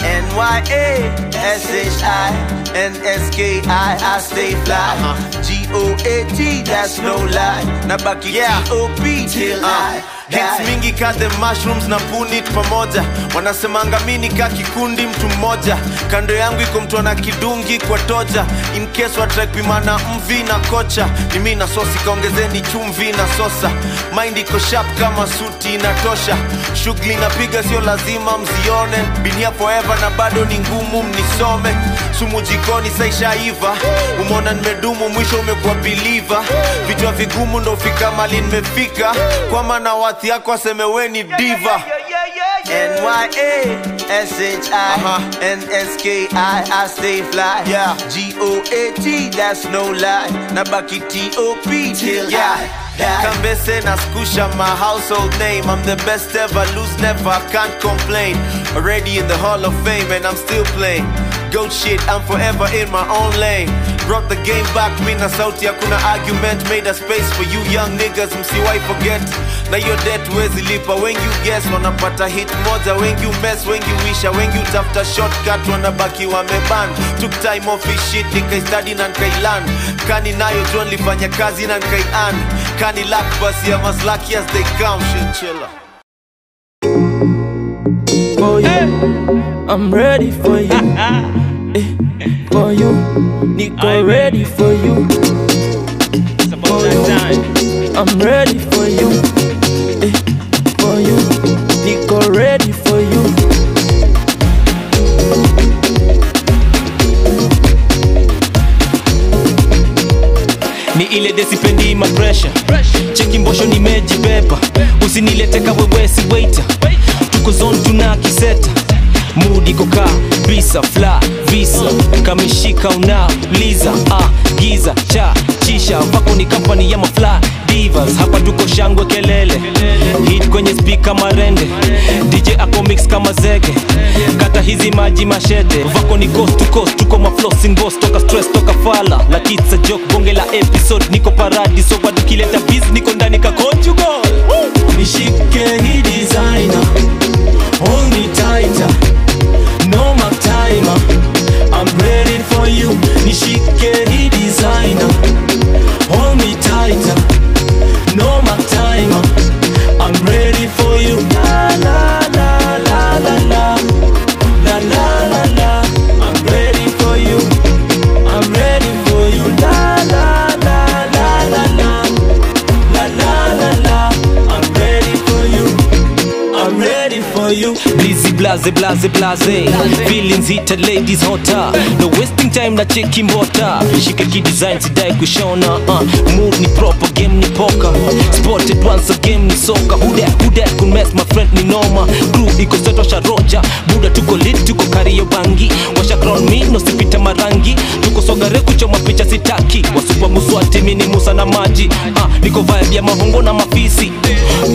N-Y-A-S-H-I-N-S-K-I I stay fly G-O-A-T that's no lie Nabaki T-O-P till I Hits mingi ka the mushrooms na punit pamoja wanasemanga mini ka kikundi mtu mmoja kando yangu iko mtu ana kidungi kwa toja in case watraipimana mvi na kocha ni mi na sosi kaongezeni chumvi na sosa mind iko sharp kama suti inatosha shughuli napiga sio lazima mzione binia forever na bado ni ngumu mnisome sumu jikoni saishaiva umeona nimedumu mwisho umekuwa biliva vichwa vigumu ndo fika mali nimefika kwama na wathi yako aseme we ni diva N-Y-A-S-H-I-N-S-K-I I stay fly yeah. G-O-A-T that's no lie Nabaki T-O-P till I die Kambese na skusha my household name I'm the best ever, lose never, I can't complain Already in the hall of fame and I'm still playing Goat shit, I'm forever in my own lane Brought the game back, me na sauti hakuna argument Made a space for you young niggas, msiwai forget Na your debt wezi lipa, wengi you guess Wanapata hit moja, wengi you mess, wengi wisha Wengi utafuta shortcut, wanabaki wameban Took time off his shit, nikaistudy na nikailan Kani nayo John lifanya kazi na nikaian Kani luck basi, I'm as lucky as they come Shit chiller for you. I'm ready for you. Eh, for you. Nico ready for you. For you. I'm ready for you. Eh, for you. Nico ready for you. ni ile desipendi mapresha cheki mbosho nimejibeba usinilete kawewesi waita tuko zone tuna kiseta mudi koka bisa fla visa kameshika unauliza ah, giza cha chisha vako ni kampani ya mafla divas hapa tuko shangwe kelele hit kwenye spika marende dj ako mix kama zege kata hizi maji mashete vako ni coast to coast tuko maflossing boss toka stress toka fala la kitsa joke bonge la episode niko paradiso bado kileta biz niko ndani ka conjugal nishike hii designer hold me tighter no mark timer I'm ready for you nishike hii designer hold me tighter no mark timer I'm ready for you la la la la la la la la la la I'm ready for you I'm ready for you la la la la la la la la la la I'm ready for you I'm ready for you Blizzy blaze blaze blaze Feelings heated ladies hotter No wasting time na cheki mbota Shike ki design sidai kushona uh. Mood ni proper game ni poker Spotted once a game ni soka Who that who that could mess my friend ni noma Crew iko set washa roja Buda tuko lit tuko kario bangi Washa crown me no sipita marangi Tuko sogare kuchoma picha sitaki Wasupa muswati mini musa na maji uh. Niko vibe ya mahongo na mafisi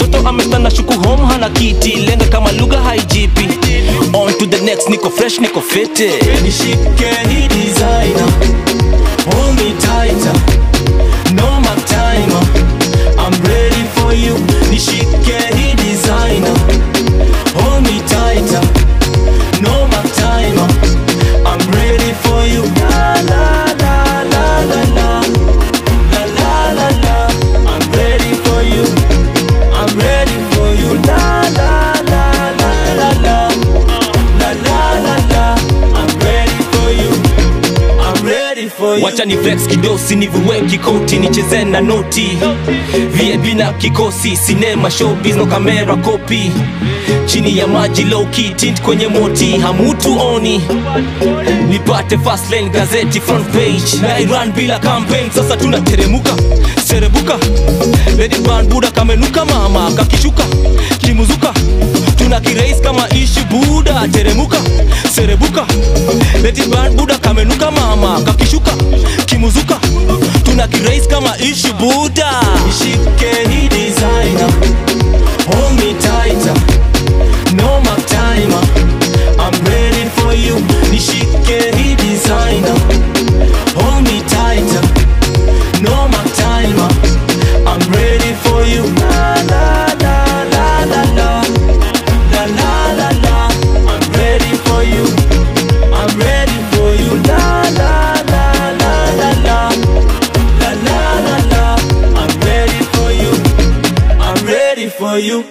mtoto amestana shuku home hana kiti lenga kama lugha haijipi on to the next niko fresh niko fete nishike hii designer hold me tighter no mark timer i'm ready for you nishike hii designer hold me tighter no mark timer i'm ready for you la la la la la la la la la la i'm ready for you i'm ready for you la la la la la la la la la la i'm ready for you i'm ready for you wacha ni flex kidosi nivuwe kikoti nicheze na noti vip na kikosi sinema showbiz no kamera kopi chini ya maji low key tint kwenye moti hamutu oni nipate fast lane gazeti front page na iran bila campaign sasa tunateremuka serebuka lady brand buda kamenuka mama kakishuka kimuzuka tuna kirais kama ishi buda teremuka serebuka lady brand buda kamenuka mama kakishuka kimuzuka tuna kirais kama ishi buda ishike hii designer hold me tighter no mark timer i'm ready for you nishike hii designer hold me tighter no mark timer i'm ready for you la la la la la la la la la la i'm ready for you i'm ready for you la la la la la la la la la la i'm ready for you i'm ready for you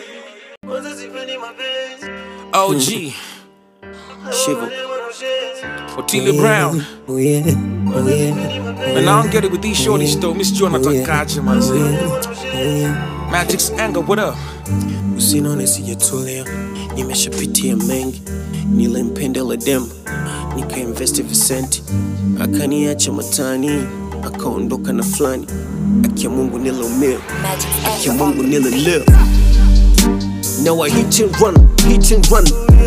OG. Shiver. Otile Brown. Oh yeah, oh yeah. Man, I don't get it with these shorties though. Miss Joy natakaje manze. Magic's anger, what up? Usinaone sijatulia, nimeshapitia mengi, nilimpendela dem, nikainvesti visenti, akaniacha matani, akaondoka na fulani. Akia Mungu niliumia, akia Mungu nililia. Now I hit and run, hit and run.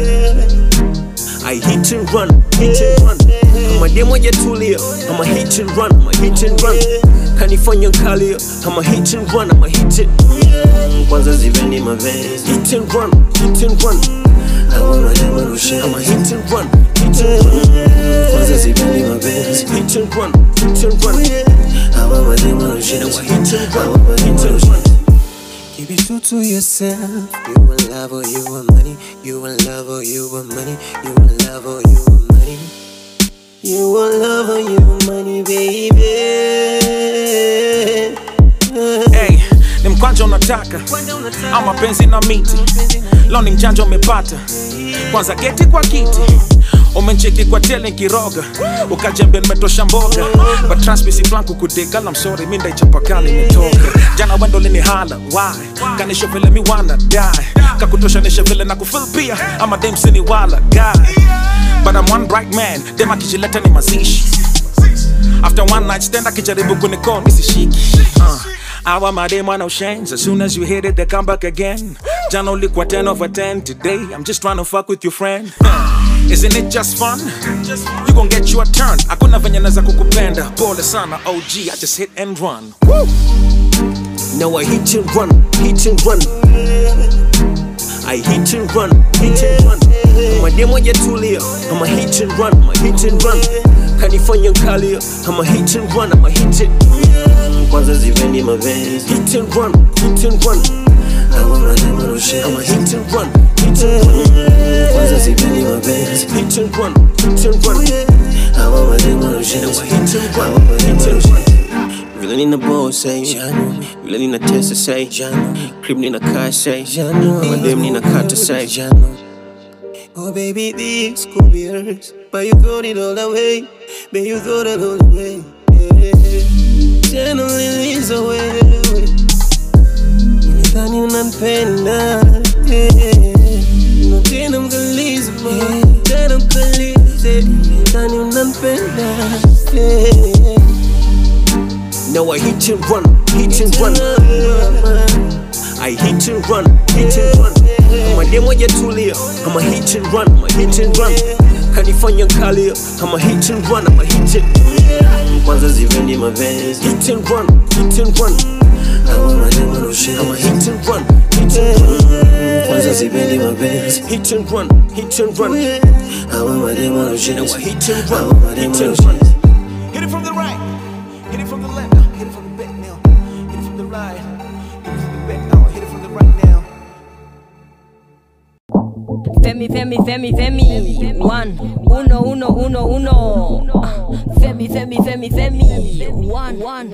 I hit and run, hit and run. Kama demo hajatulia, ama hit and run, ama hit and run. Kanifanya nkalia, ama hit and run, ama hit it. Kwanza ziveni mavezi. Hit and run, hit and run. Hawa mademo rushe. Ama hit and run, hit and run. Kwanza ziveni mavezi. Hit and run, hit and run. Hawa mademo rushe. Ama hit and run, hit and run. Keep it true to yourself. You in love or you want money. You in love or you want money. You in love or you want money. You in love or you want money, baby. Hey, ni mkwanja unataka ama penzi na miti leo ni mjanja umepata kwanza geti kwa kiti umencheki kwa tele kiroga ukajembia nimetosha mboga but trust me si plan kukudeka I'm sorry mi ndaichapakali nimetoka jana wendo linihala why kanisho vile mi wana die kakutoshanisha vile na kufil pia ama demsini wala guy but I'm one bright man dem akijileta ni mazishi after one night stand akijaribu kunicall misishiki uh. Our madam no change. As soon as you hit it, they come back again. Jana ulikuwa 10 over 10. Today, I'm just trying to fuck with your friend. Uh, Isn't it just fun? You gon' get you a turn. Hakuna venye naweza kukupenda. Pole sana, OG. I just hit and run. Woo! Now I hit and run, hit and run. I hit and run, hit and run. Kama demo hajatulia, ama hit and run, ama hit and run. Kanifanya nkalia, ama hit and run, ama hit it. Kwanza ziveni mavezi. Hit and run, hit and run. Hawa mademo rushe. Ama hit and run, hit and run. Kwanza ziveni mavezi. Hit and run, hit and run. Hawa mademo rushe. Ama hit and run, hit and run. Vile nina ball say Jano Vile nina testa say Jano Crib nina car say Jano Madem nina kata say Jano Oh baby this could be yours But you throw it all away Baby you throw it all away yeah. Jano liliza wewe Nilidhani unanipenda yeah. No tena mkaliza Tena mkaliza Nilidhani unanipenda yeah. Now I hit and run, hit and run. I hit and run, hit and run. Kama demo hajatulia, ama hit and run, ama hit and run. Kanifanya nkalia, ama hit and run, ama hit it. Kwanza ziveni mavezi. Hit and run, hit and run. Hawa mademo rushe. Ama hit and run, hit kwanza sipendi mapenzi hit and run hit and run hawa mademo wanacheza hit and hawa run mademo hit and wanacheza run hit it from the right hit it from the left now hit it from the back now hit it from the right hit it from the back now hit it from the right now Femi, Femi, Femi, Femi. One, uno, uno, uno, uno. Ah, Femi, Femi, Femi, Femi. One, one.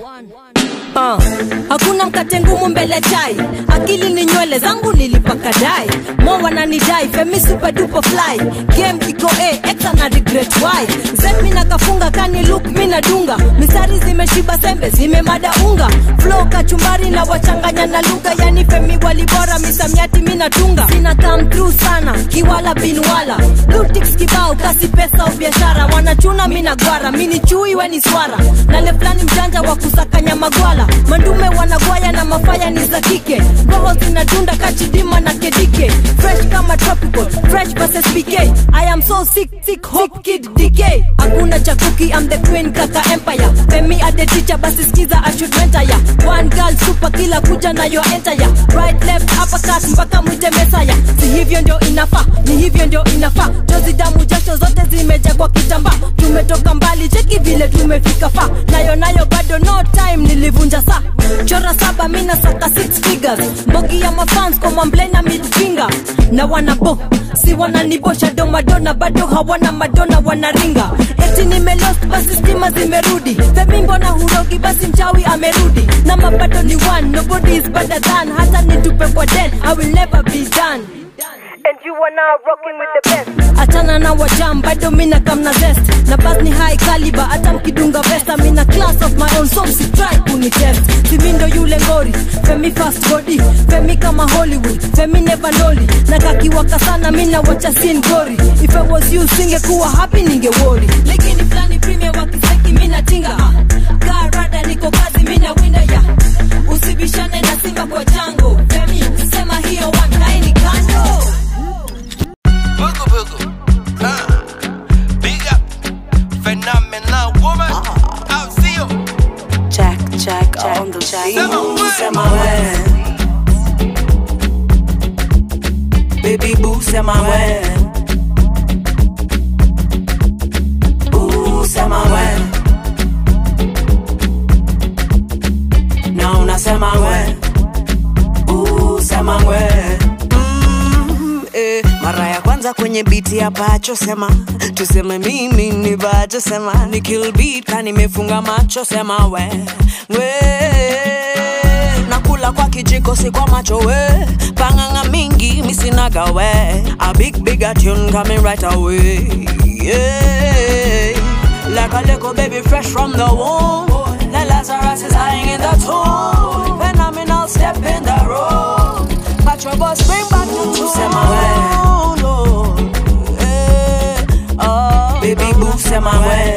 Uh, hakuna mkate ngumu mbele chai akili ni nywele zangu nilipaka dai mo wananidai femi super duper fly game iko a exa na regret why zen mina kafunga kani look mina dunga misari zimeshiba sembe zimemada unga flow kachumbari na wachanganya na lugha yani femi walibora misamiati mina tunga sina come through sana kiwala binwala lutix kibao kasi pesa au biashara wanachuna mina gwara mini chui weni swara nale fulani mjanja wa kusakanya magwala mandume wanagwaya na mafaya ni za kike roho zinadunda kachidima na kedike fresh kama tropical fresh versus pk i am so sick sick hope kid dk hakuna chakuki i'm the queen kaka empire femi at the teacher basi skiza i should mentor ya one girl super kila kuja na yo enter ya right left uppercut mpaka mwite mesaya si hivyo ndio inafaa ni hivyo ndio inafaa jozi damu jasho zote zimeja kwa kitambaa tumetoka mbali cheki vile tumefika fa nayo nayo bado no time nilivunja saa chora saba mina saka six figures mbogi ya mafans kwa mwamblena midfinger na wanabo si wananibosha domadona bado hawana madona wanaringa eti nimelost basi stima zimerudi femi mbona hurogi basi mchawi amerudi na mabado ni one nobody is better than hata nitupe kwa den i will never be done And you are now rocking with the best. achana na wajam bado mina kamna zest na bas ni high caliber hata mkidunga vesta mina class of my own so msitry kunitest simindo yule ngori femi fast body femi kama hollywood femi never noli na kakiwaka sana mina wacha sin glory if i was you singekuwa happy ningewori lakini flani premium wakiseki mina tinga karada niko kazi mina winda ya usibishane na simba kwa jango femi sema hiyo wankaini kando Booga booga. Ah. Big up. Phenomenal woman. I'll see you. Jack, Jack, on the Jack. Sema we. Baby boo, sema we. Ooh, sema we. Na unasema we. Ooh, sema we. Mm, eh, mara ya kwanza kwenye biti ya pacho sema tuseme mimi ni bacho sema ni kill beat ka nimefunga macho sema we we nakula kwa kijiko si kwa macho we panganga mingi misinaga we a big big a tune coming right away yeah like a little baby fresh from the womb the Lazarus is lying in the tomb phenomenal step in the road Patrol bus bring back the tune sema we no eh, oh, baby boo sema we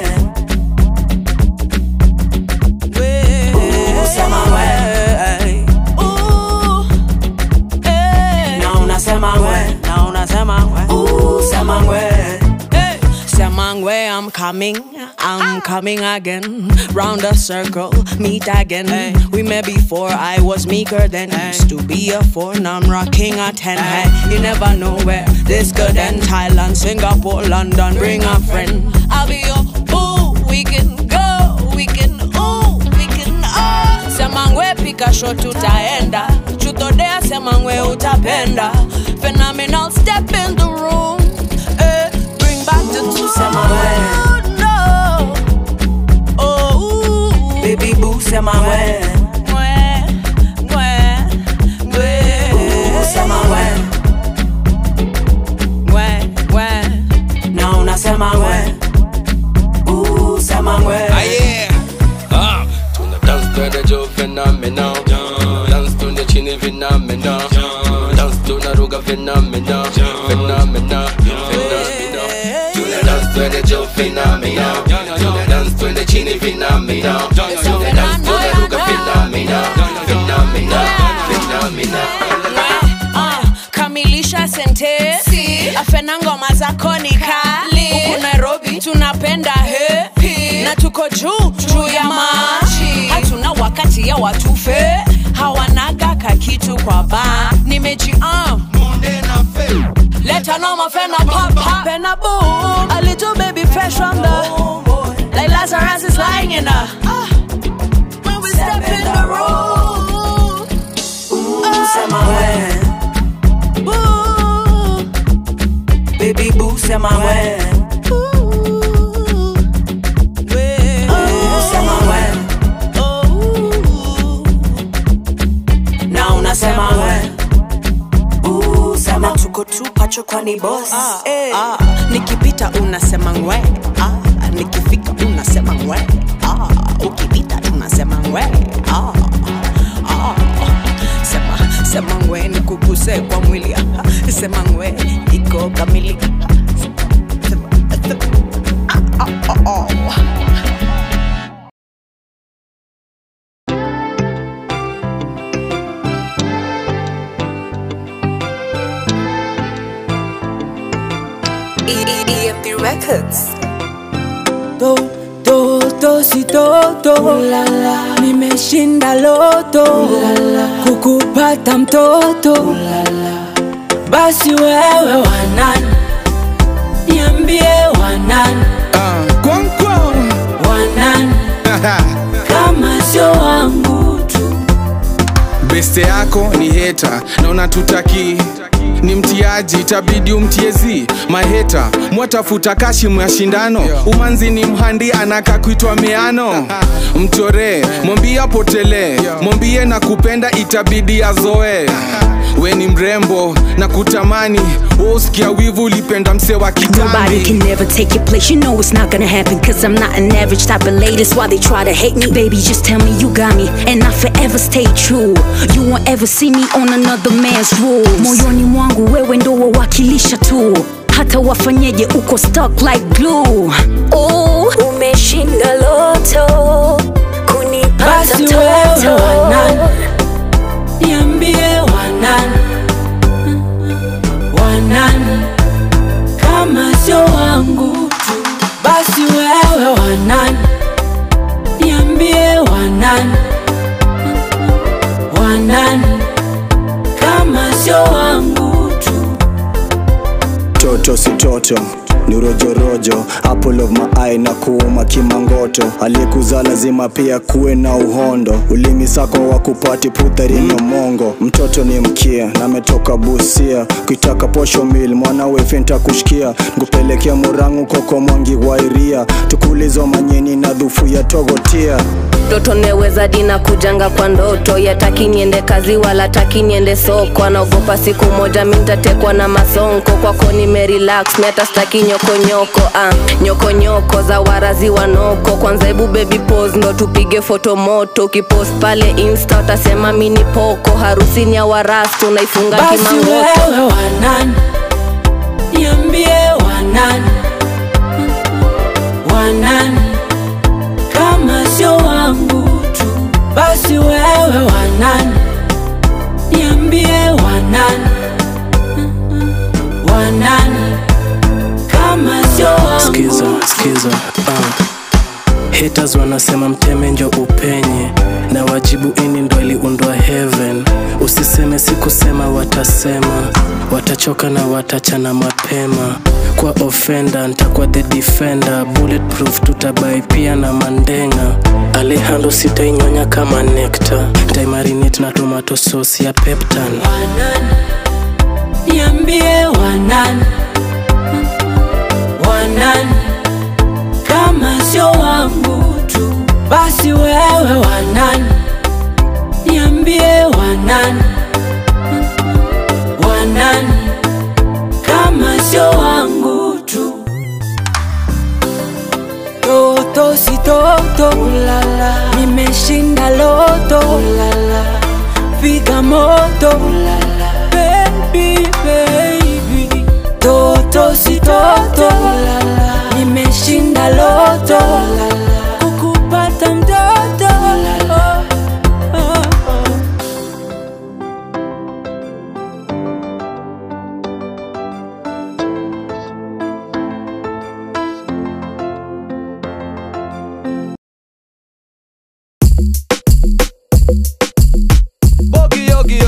Ooh, sema we Ooh, eh. na unasema we na unasema we Ooh, sema we Eh, sema we I'm coming I'm coming again round the circle meet again we met before I was meeker then used to be a four now I'm rocking a ten hey, you never know where this could end Thailand Singapore London bring a friend I'll be your ooh we can go we can ooh we can oh sema ngwe pika shot tutaenda chutodea sema ngwe utapenda phenomenal step in the room eh, bring back the two sema we no oh baby boo sema we Mwe, mwe, mwe. Ooh, sema we Mwe, mwe. na unasema we Ooh, sema we Ah, yeah. Ah, tuna dance twende jo phenomenal dance tuna chini phenomenal dance tuna ruga phenomenal phenomenal phenomenal tuna dance twende jo phenomenal tuna dance twende chini phenomenal tuna dance tuna ruga phenomenal phenomenal phenomenal Ah, kamilisha sentesi afena ngoma zako ni kali huku nairobi tunapenda hepi na tuko juu juu ya maji hatuna wakati ya watufe hawanaga weka kitu kwa ba nimejiam leta noma fena papa pena boom a little baby fresh from the like Lazarus is lying in a when we step in the room ooh sema we boo baby boo sema we sema we na unasema we Ooh, sema tuko tu pacho kwani boss eh. nikipita unasema ngwe ah, nikifika unasema ngwe ah, ukipita unasema ngwe ah, ah. sema sema ngwe nikuguse kwa mwili ah, sema ngwe iko kamili Sema- sema- ah, ah, ah, ah. EMP Records. do do do si do do Ulala. nimeshinda loto Ulala. kukupata mtoto Ulala. basi wewe wanani niambie wanani wanani kama sio wangu tu beste yako ni heta na unatutaki ni mtiaji itabidi umtiezi maheta mwatafuta kashimu ya shindano umanzi ni mhandi anaka kuitwa meano mchoree mwambie apotelee mwambie na kupenda itabidi azoe we ni mrembo na kutamani wosikia wivu ulipenda mse wa Nobody kitambi can never take your place. You know it's not gonna happen. Cause I'm not an average type of lady. That's why they try to hate me. Baby, just tell me you got me. And I forever stay true. You won't ever see me on another man's rules. Moyoni mwangu wewe ndo wawakilisha tu. Hata wafanyeje uko stuck like glue. Oh, umeshinda loto. Kunipata basi wewe wanani niambie wanani wanani kama sio wangu tu basi wewe wanani niambie wanani wanani kama sio wangu tu toto si toto ni rojorojo apple of my eye na kuuma kimangoto aliyekuzaa lazima pia kuwe na uhondo ulimi sako wa kupati putharino mongo mtoto ni mkia na ametoka busia kuitaka posho mil mwanawe fenta kushikia nkupelekea murangu koko mwangi wairia tukulizo manyeni na dhufu ya togotia mtoto neweza dina kujanga kwa ndoto yataki niende kazi wala taki niende soko anaogopa siku moja mintatekwa na masonko kwako nimerelax miata staki nyokonyoko ah, nyokonyoko za warazi wanoko kwanza hebu baby pose ndo tupige foto moto ukipost pale insta utasema mini poko harusini ya warastu naifunga basi kimangoto wewe wanani niambie wanani wanani kama sio wangu tu basi wewe wanani niambie wanani wanani kama sio wangu skiza skiza uh. haters wanasema mteme njo upenye na wajibu ini ndo iliundwa heaven usiseme sikusema watasema watachoka na watachana mapema kwa ofenda ntakuwa the defender bulletproof tutabai pia na mandenga alehando sitainyonya kama nekta ntaimarinate na tomato sauce ya peptan niambie wanani wanani kama sio wangu tu basi wewe wanani niambie wanani wanani kama sio wangu tu toto si toto Ulala. nimeshinda loto Ulala. piga moto Ulala. baby baby toto si toto Ulala. nimeshinda loto Ulala. kukupata mtoto Ulala. Oh, oh, oh. Bogi yogi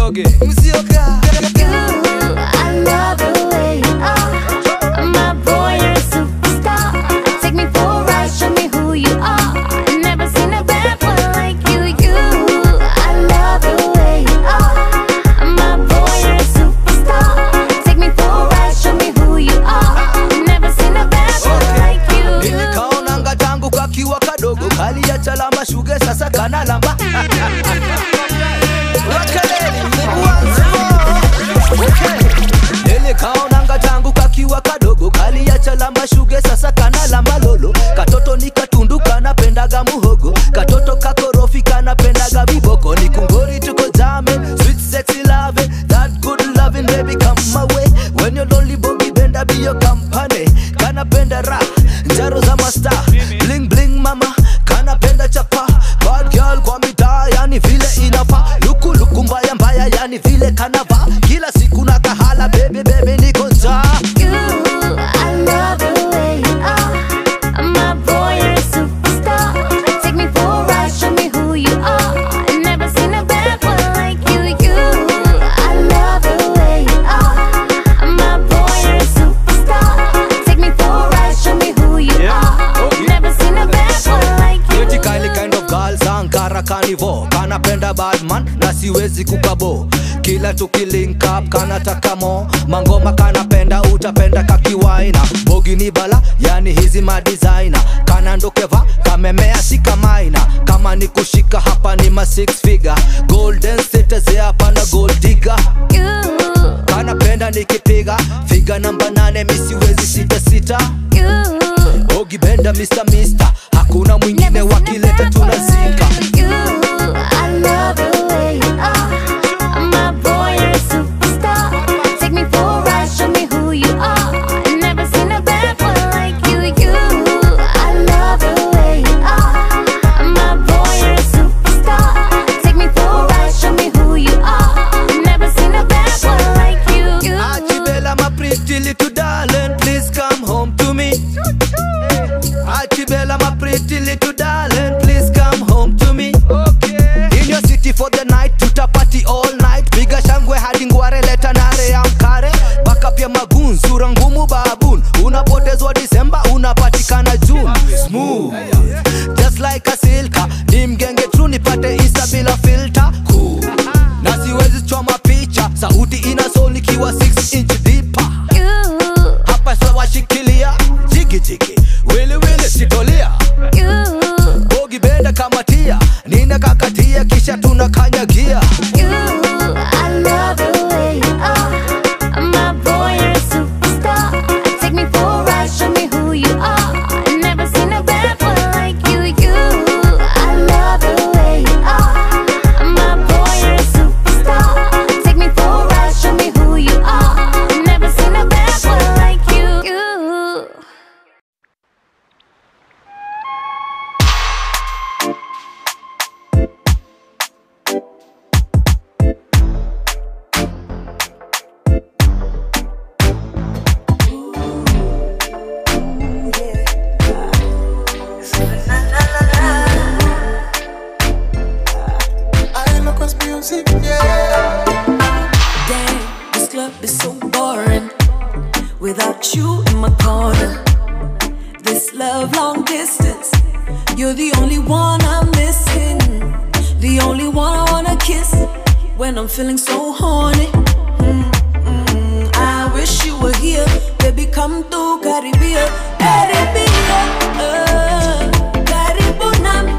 cha lamba shuge sasa kana lamba lolo katoto ni katundu kanapendaga muhogo katoto kakorofi kanapendaga viboko ni kungori tuko jame sweet sexy love that good loving baby come my way when you're lonely bogi benda be your company kanapenda ra njaro za masta bling bling mama kanapenda chapa bad girl kwa mitaa yani vile inafa luku luku mbaya mbaya yani vile kanava kila siku na kahala baby baby niko njaa I love the way you are. My boy, you're a superstar. Take me for a ride, show me who you are. Never seen a bad boy like you, you. I love the way you are. My boy, you're a superstar. Take me for a ride, show me who you are. Never seen a bad boy like you. Yeti Kylie kind of girl Sankara Carnival kanapenda badman na siwezi kukabo kila tukilink up kanataka mo mangoma kanapenda utapenda kakiwaina bogi ni bala yani hizi madesigner kanandokeva kamemea si kamaina kama ni kushika hapa ni ma six figure golden status ya hapa na gold digger kanapenda nikipiga figa namba nane misiwezi sita sita ogi benda mr mister hakuna mwingine wakileta tunazika I love the way you are. My boy, you're a superstar. Take me for a ride, show me who you are. Never seen a bad boy like you, you. I love the way you are. My boy, you're a superstar. Take me for a ride, show me who you are. Never seen a bad boy like you, you. Achibela my pretty little darling please come home to me Achibela my pretty little darling please come home to me In your city for the night tutapati all night piga shangwe hadi ngware leta nare ya mkare baka pia magun sura ngumu babun unapotezwa disemba unapatikana june smooth just like a silka ni mgenge true nipate insta bila filter cool. na siwezi choma picha sauti ina soul ikiwa 6 inch deeper hapa sawashikilia jigijigi wiliwili sitolia bogi benda kama tia nina kakatia kisha tunakanyagia I love the way you are. My boy, you're a superstar. Take me for a ride, show me who you are. Never seen a bad boy like you, you. I love the way you are. My boy, you're a superstar. Take me for a ride, show me who you are. Never seen a bad boy like you, you. music, yeah. Damn, this club is so boring without you in my corner. This love long distance, you're the only one I'm missing. The only one I wanna kiss when I'm feeling so horny. Mm, mm, I wish you were here, baby. Come to Caribbean, Caribbean. Uh, Karibu nami.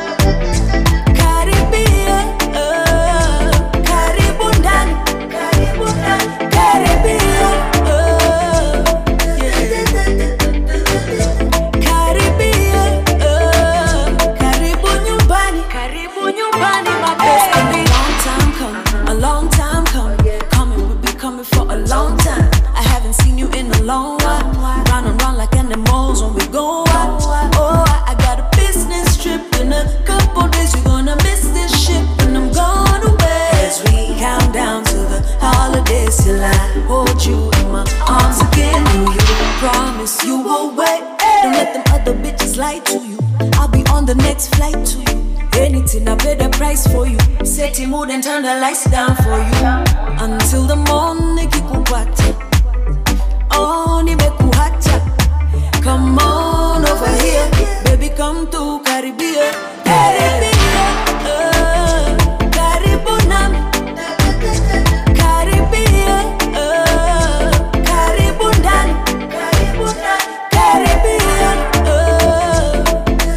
Caribbean, uh, karibu ndani. Karibu ndani. Caribbean, uh, yeah. Caribbean, uh, karibu nyumbani. Karibu nyumbani, my baby. A long time coming, a long time coming. Coming, we'll be coming for a long time. I haven't seen you in a long while. Run and run like animals when we go out. Oh, I, I got a business trip in a couple days. You're gonna miss this ship when I'm gone away. As we count down to the holidays till I hold you in my arms again. Do you promise you will wait? Don't let them other bitches lie to you. I'll be on the next flight to you. Anything I pay the price for you. Set your mood and turn the lights down for you. Until the morning kikupata. Oh, nimekuacha. Come on over here, baby, come to Caribbean. Caribbean, uh, karibu nami. Caribbean, uh, karibu ndani. Caribbean, uh,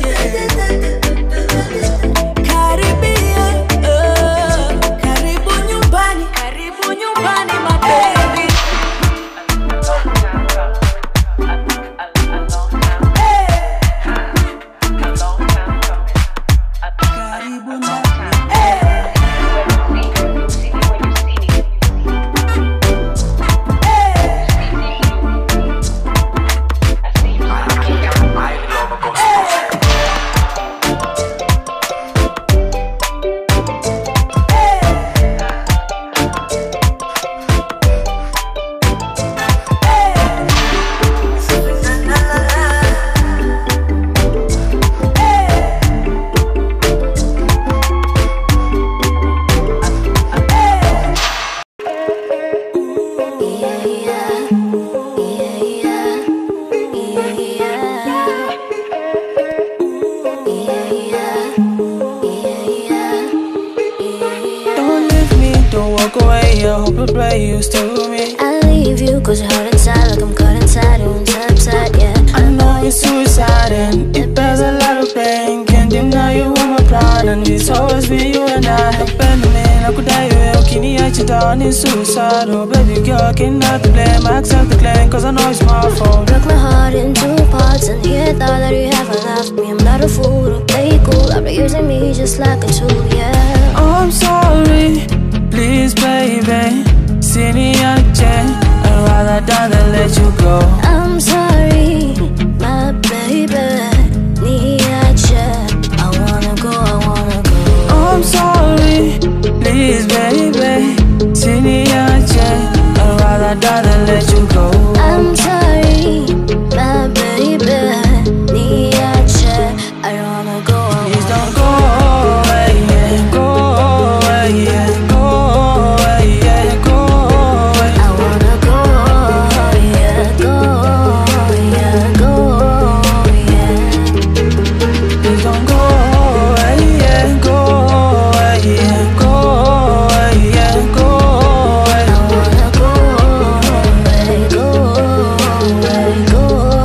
yeah. Caribbean, uh, karibu nyumbani. Karibu nyumbani, my baby. used to me. I leave you cause you're hurt inside like I'm cut inside you inside, inside, yeah. I know it's suicide and it bears a lot of pain. Can't deny you are my pride and it's always been you and I. Napenda mimi na kudai wewe ukiniacha down is suicide. Oh baby girl, cannot to blame. I accept the claim cause I know it's my fault. Broke my heart in two parts and here thought that you haven't left me. I'm not a fool to play cool. After using me just like a tool, yeah. Oh, I'm sorry, please baby. Siniache, I'd rather die than let you go. I'm sorry, my baby. Niache, I wanna go, I wanna go. Oh, I'm sorry, please baby. Siniache, I'd rather die than let you go. I'm sorry, my baby. Niache, I don't wanna go, I Please wanna don't go away, yeah. Go away, yeah. Go away, yeah. Go away. I wanna go, yeah, go, yeah, go, yeah. Please don't go away, yeah. Go away, yeah. Go away, yeah. Go away. I wanna go away, go away, go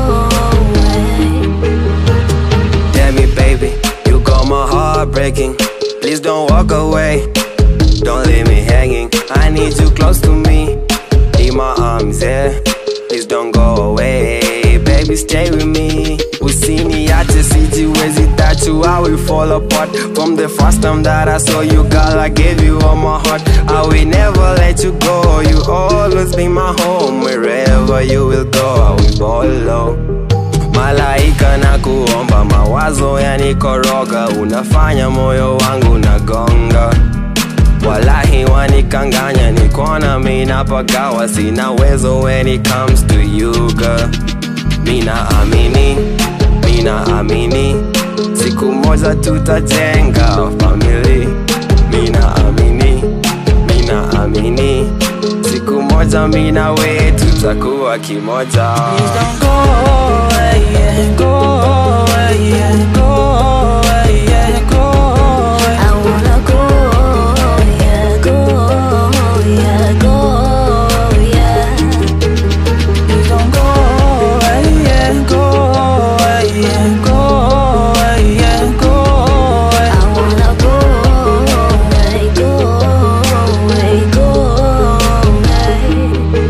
away. Damn it, baby, you got my heart breaking. Please don't walk away, don't leave me hanging. I need you close to me, in my arms, yeah. Please don't go away, baby, stay with me. Usiniache sijiwezi that you I will fall apart From the first time that I saw you girl I gave you all my heart I will never let you go You always be my home Wherever you will go I will follow malaika na kuomba mawazo yanikoroga unafanya moyo wangu nagonga walahi wanikanganya nikona minapagawa sina wezo when it comes to you girl mina amini mina amini siku moja tutajenga famili mina amini mina amini siku moja mina we tutakuwa kimoja Please don't go away, yeah. Go away, yeah. Go away, yeah. Go away. I wanna go, yeah, go, yeah, go, yeah. Please don't go away, yeah. Go away, yeah. Go away, yeah. Go away. I wanna go away, go away, go away.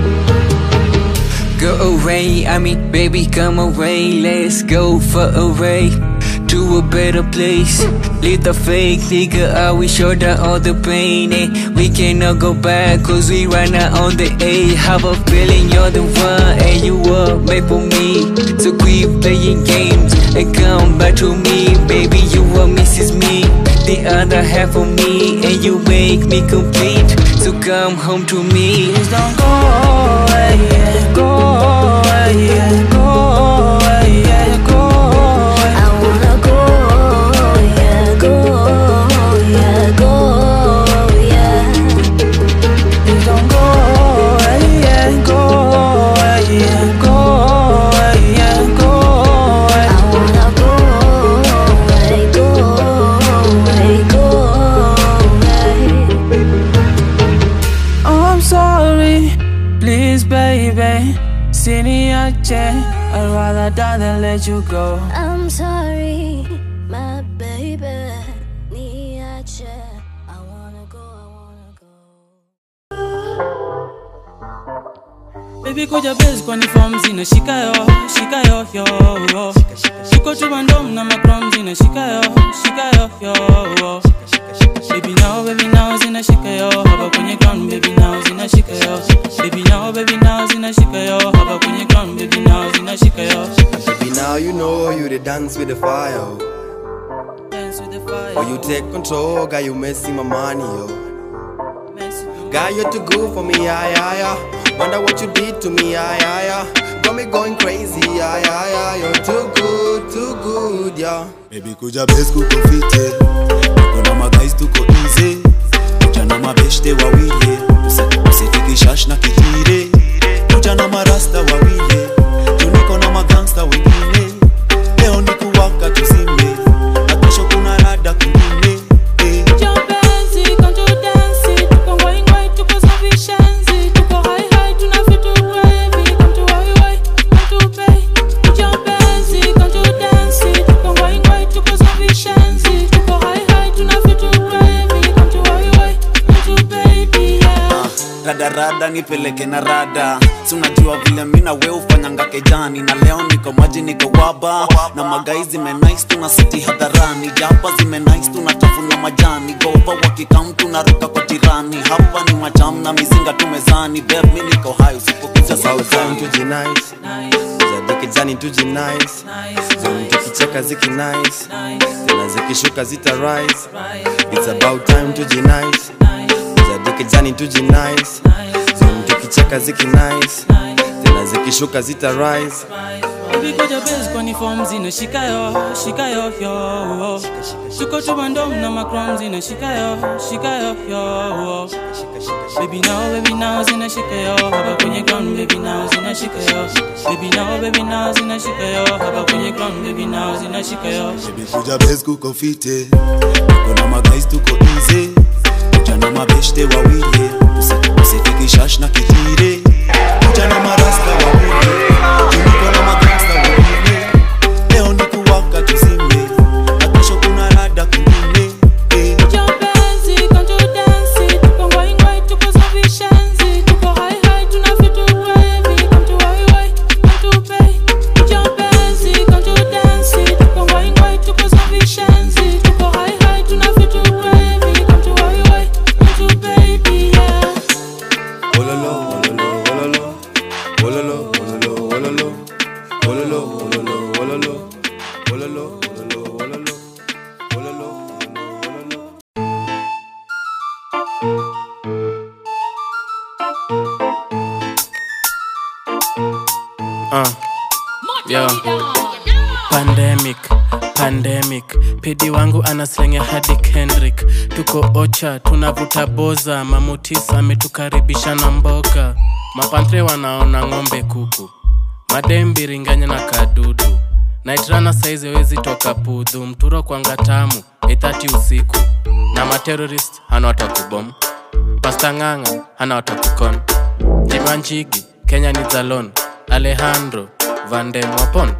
Go away, I mean, baby, come away. Let's go far away to a better place. Leave the fake nigga out, we shoulder all the pain. Eh? We cannot go back, cause we right now on the A. Have a feeling you're the one, and you were made for me. So quit playing games and come back to me. Baby, you are Mrs. Me, the other half of me, and you make me complete. So come home to me. Please don't go away, yeah. Go away, yeah. Go away, yeah. Go away. I wanna go, yeah, go, yeah, go, yeah. Please don't go away, yeah. Go away, yeah. Go away, yeah. Go away. I wanna go away, go away, go away. Oh, I'm sorry, please, baby. Siniache, I'd rather die than let you go. I'm sorry, my baby. Niache, I wanna go, I wanna Baby kuja base kwani form zina shika yo, shika yo yo yo. Shiko tu bandom na macrom zina shika yo, shika yo yo yo. Baby now, baby now zina shika yo, hapa kwenye ground baby now zina shika yo. Baby now, baby now zina shika yo, hapa kwenye ground baby now zina shika yo. Baby, now you know you the dance with the fire. oh. Dance with the fire. Oh, you take control, guy, you messing my money, yo. Guy, you're too good for me, yeah, yeah, yeah. Wonder what you did to me, yeah, yeah, yeah. Got me going crazy, yeah, yeah, yeah. You're too good, too good, yeah. Baby kuja base kuko fite Tuko na magais tuko easy Kuja na mabeshte wawili Usitiki shash na kijire Kuja na marasta wawili Juniko na magangsta wengine Leo ni kuwaka tuzime Na kesho kuna rada kwingine eh. Jambenzi, kanjo dansi, tuko ngwai ngwai, tuko sufficiency, tuko rada nipeleke na rada si unajua vile mi na we ufanyanga kejani na leo niko maji niko waba na magai zimenais tuna siti hadharani japa zimenais tunatafuna majani gova wakikam tunaruka kwa jirani hapa ni macham na mizinga tumezani beb mi niko hai usipokuja About time sauzani tujinice zadikijani tujinice zoni tukicheka ziki nice tena zikishuka zita rise it's about time tujinice zadikijani tujinice zoni tukicheka ziki nice tena zikishuka zita rise Baby koja base kwani form zinashika yo, shika yo yo. Tuko tu bandom na macrom zinashika yo, shika yo yo. Baby now, baby now zinashika yo, hapa kwenye ground baby now zinashika yo. Baby now, baby now zinashika yo, hapa kwenye ground baby now zinashika yo. kuja bes kuko fite tuko na magais tuko easy kuja na mabeshte wawili usitikishash na kitire kuja na marasta wawili juniko na magangsta wawili leo ni kuwaka tuzime na kesho kuna rada kwingine eh. Jambenzi, kanjo dansi, tuko ngwai ngwai, tuko zavishenzi, tuko hai hai, tuna vitu heavy, come to wai wai, come to pay. Jambenzi, kanjo dansi, tuko ngwai ngwai, tuko zavishenzi, tuko hai hai, tuna vitu heavy, come to wai wai, come to baby, yeah. Ololo, ololo, ololo, ololo, ololo, ololo, ololo, ololo, ololo, ololo, ololo, ololo, ololo. Uh, yo. Pandemic, pandemic pidi wangu anaslenge hadi Kendrick tuko ocha tunavuta boza mamutis ametukaribisha na mboga mapantre wanaona ng'ombe kuku madembiringanya na kadudu naitrana saizi wezi toka pudhu mturo kwanga tamu ithati usiku na materorist hana watakubom pasta ng'ang'a hana watakukon jimanjigi kenya ni zalon alejandro vandemwapon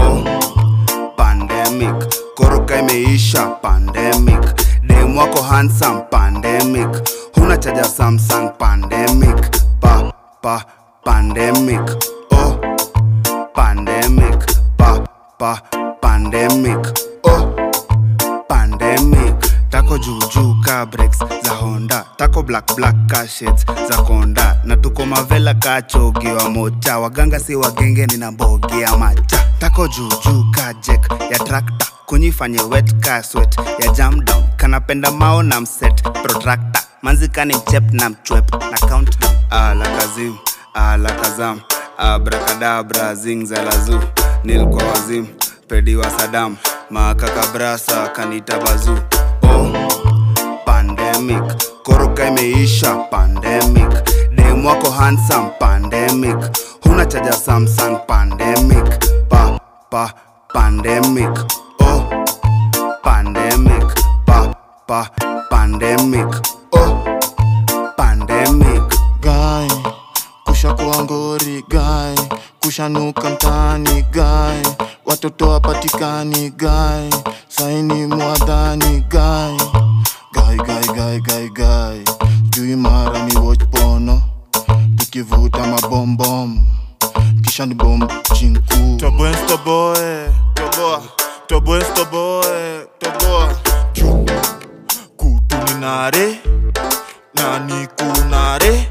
pandemic koroka imeisha pandemic dem wako handsome pandemic huna chaja samsung pandemic pa pa pandemic oh pandemic pa pa pandemic oh pandemic tako juujuu ka breaks za honda tako black black ka shades za konda na tuko mavela ka chogi wa moja waganga si wagenge nina mbogi ya macha tako juujuu ka jek ya trakta kunyifanye wet ka swet ya jam down kanapenda mao na mset protractor manzikani mchep na mchwep na countdown ala kazim ala kazam abrakadabra zing za lazu nil kwa wazim pedi wa sadam makakabrasa kanita bazu oh pandemic koroka imeisha pandemic dem wako handsome pandemic huna chaja samsung pandemic pa pa pandemic oh pandemic pa pa pandemic oh pandemic guy kushakuwa ngori guy kushanuka mtaani guy watoto wapatikani guy saini mwadhani guy guy guy guy guy guy jui mara ni watch pono tukivuta mabombom kisha ni bom chinku toboe toboe toboa toboe toboe toboa Chu. kutuninare nani kunare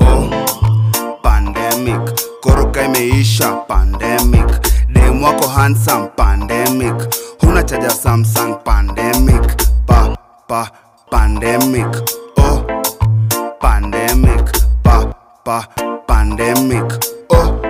pandemic koroka imeisha pandemic dem wako handsome pandemic huna chaja samsung pandemic pa pa pandemic oh pandemic pa pa pandemic oh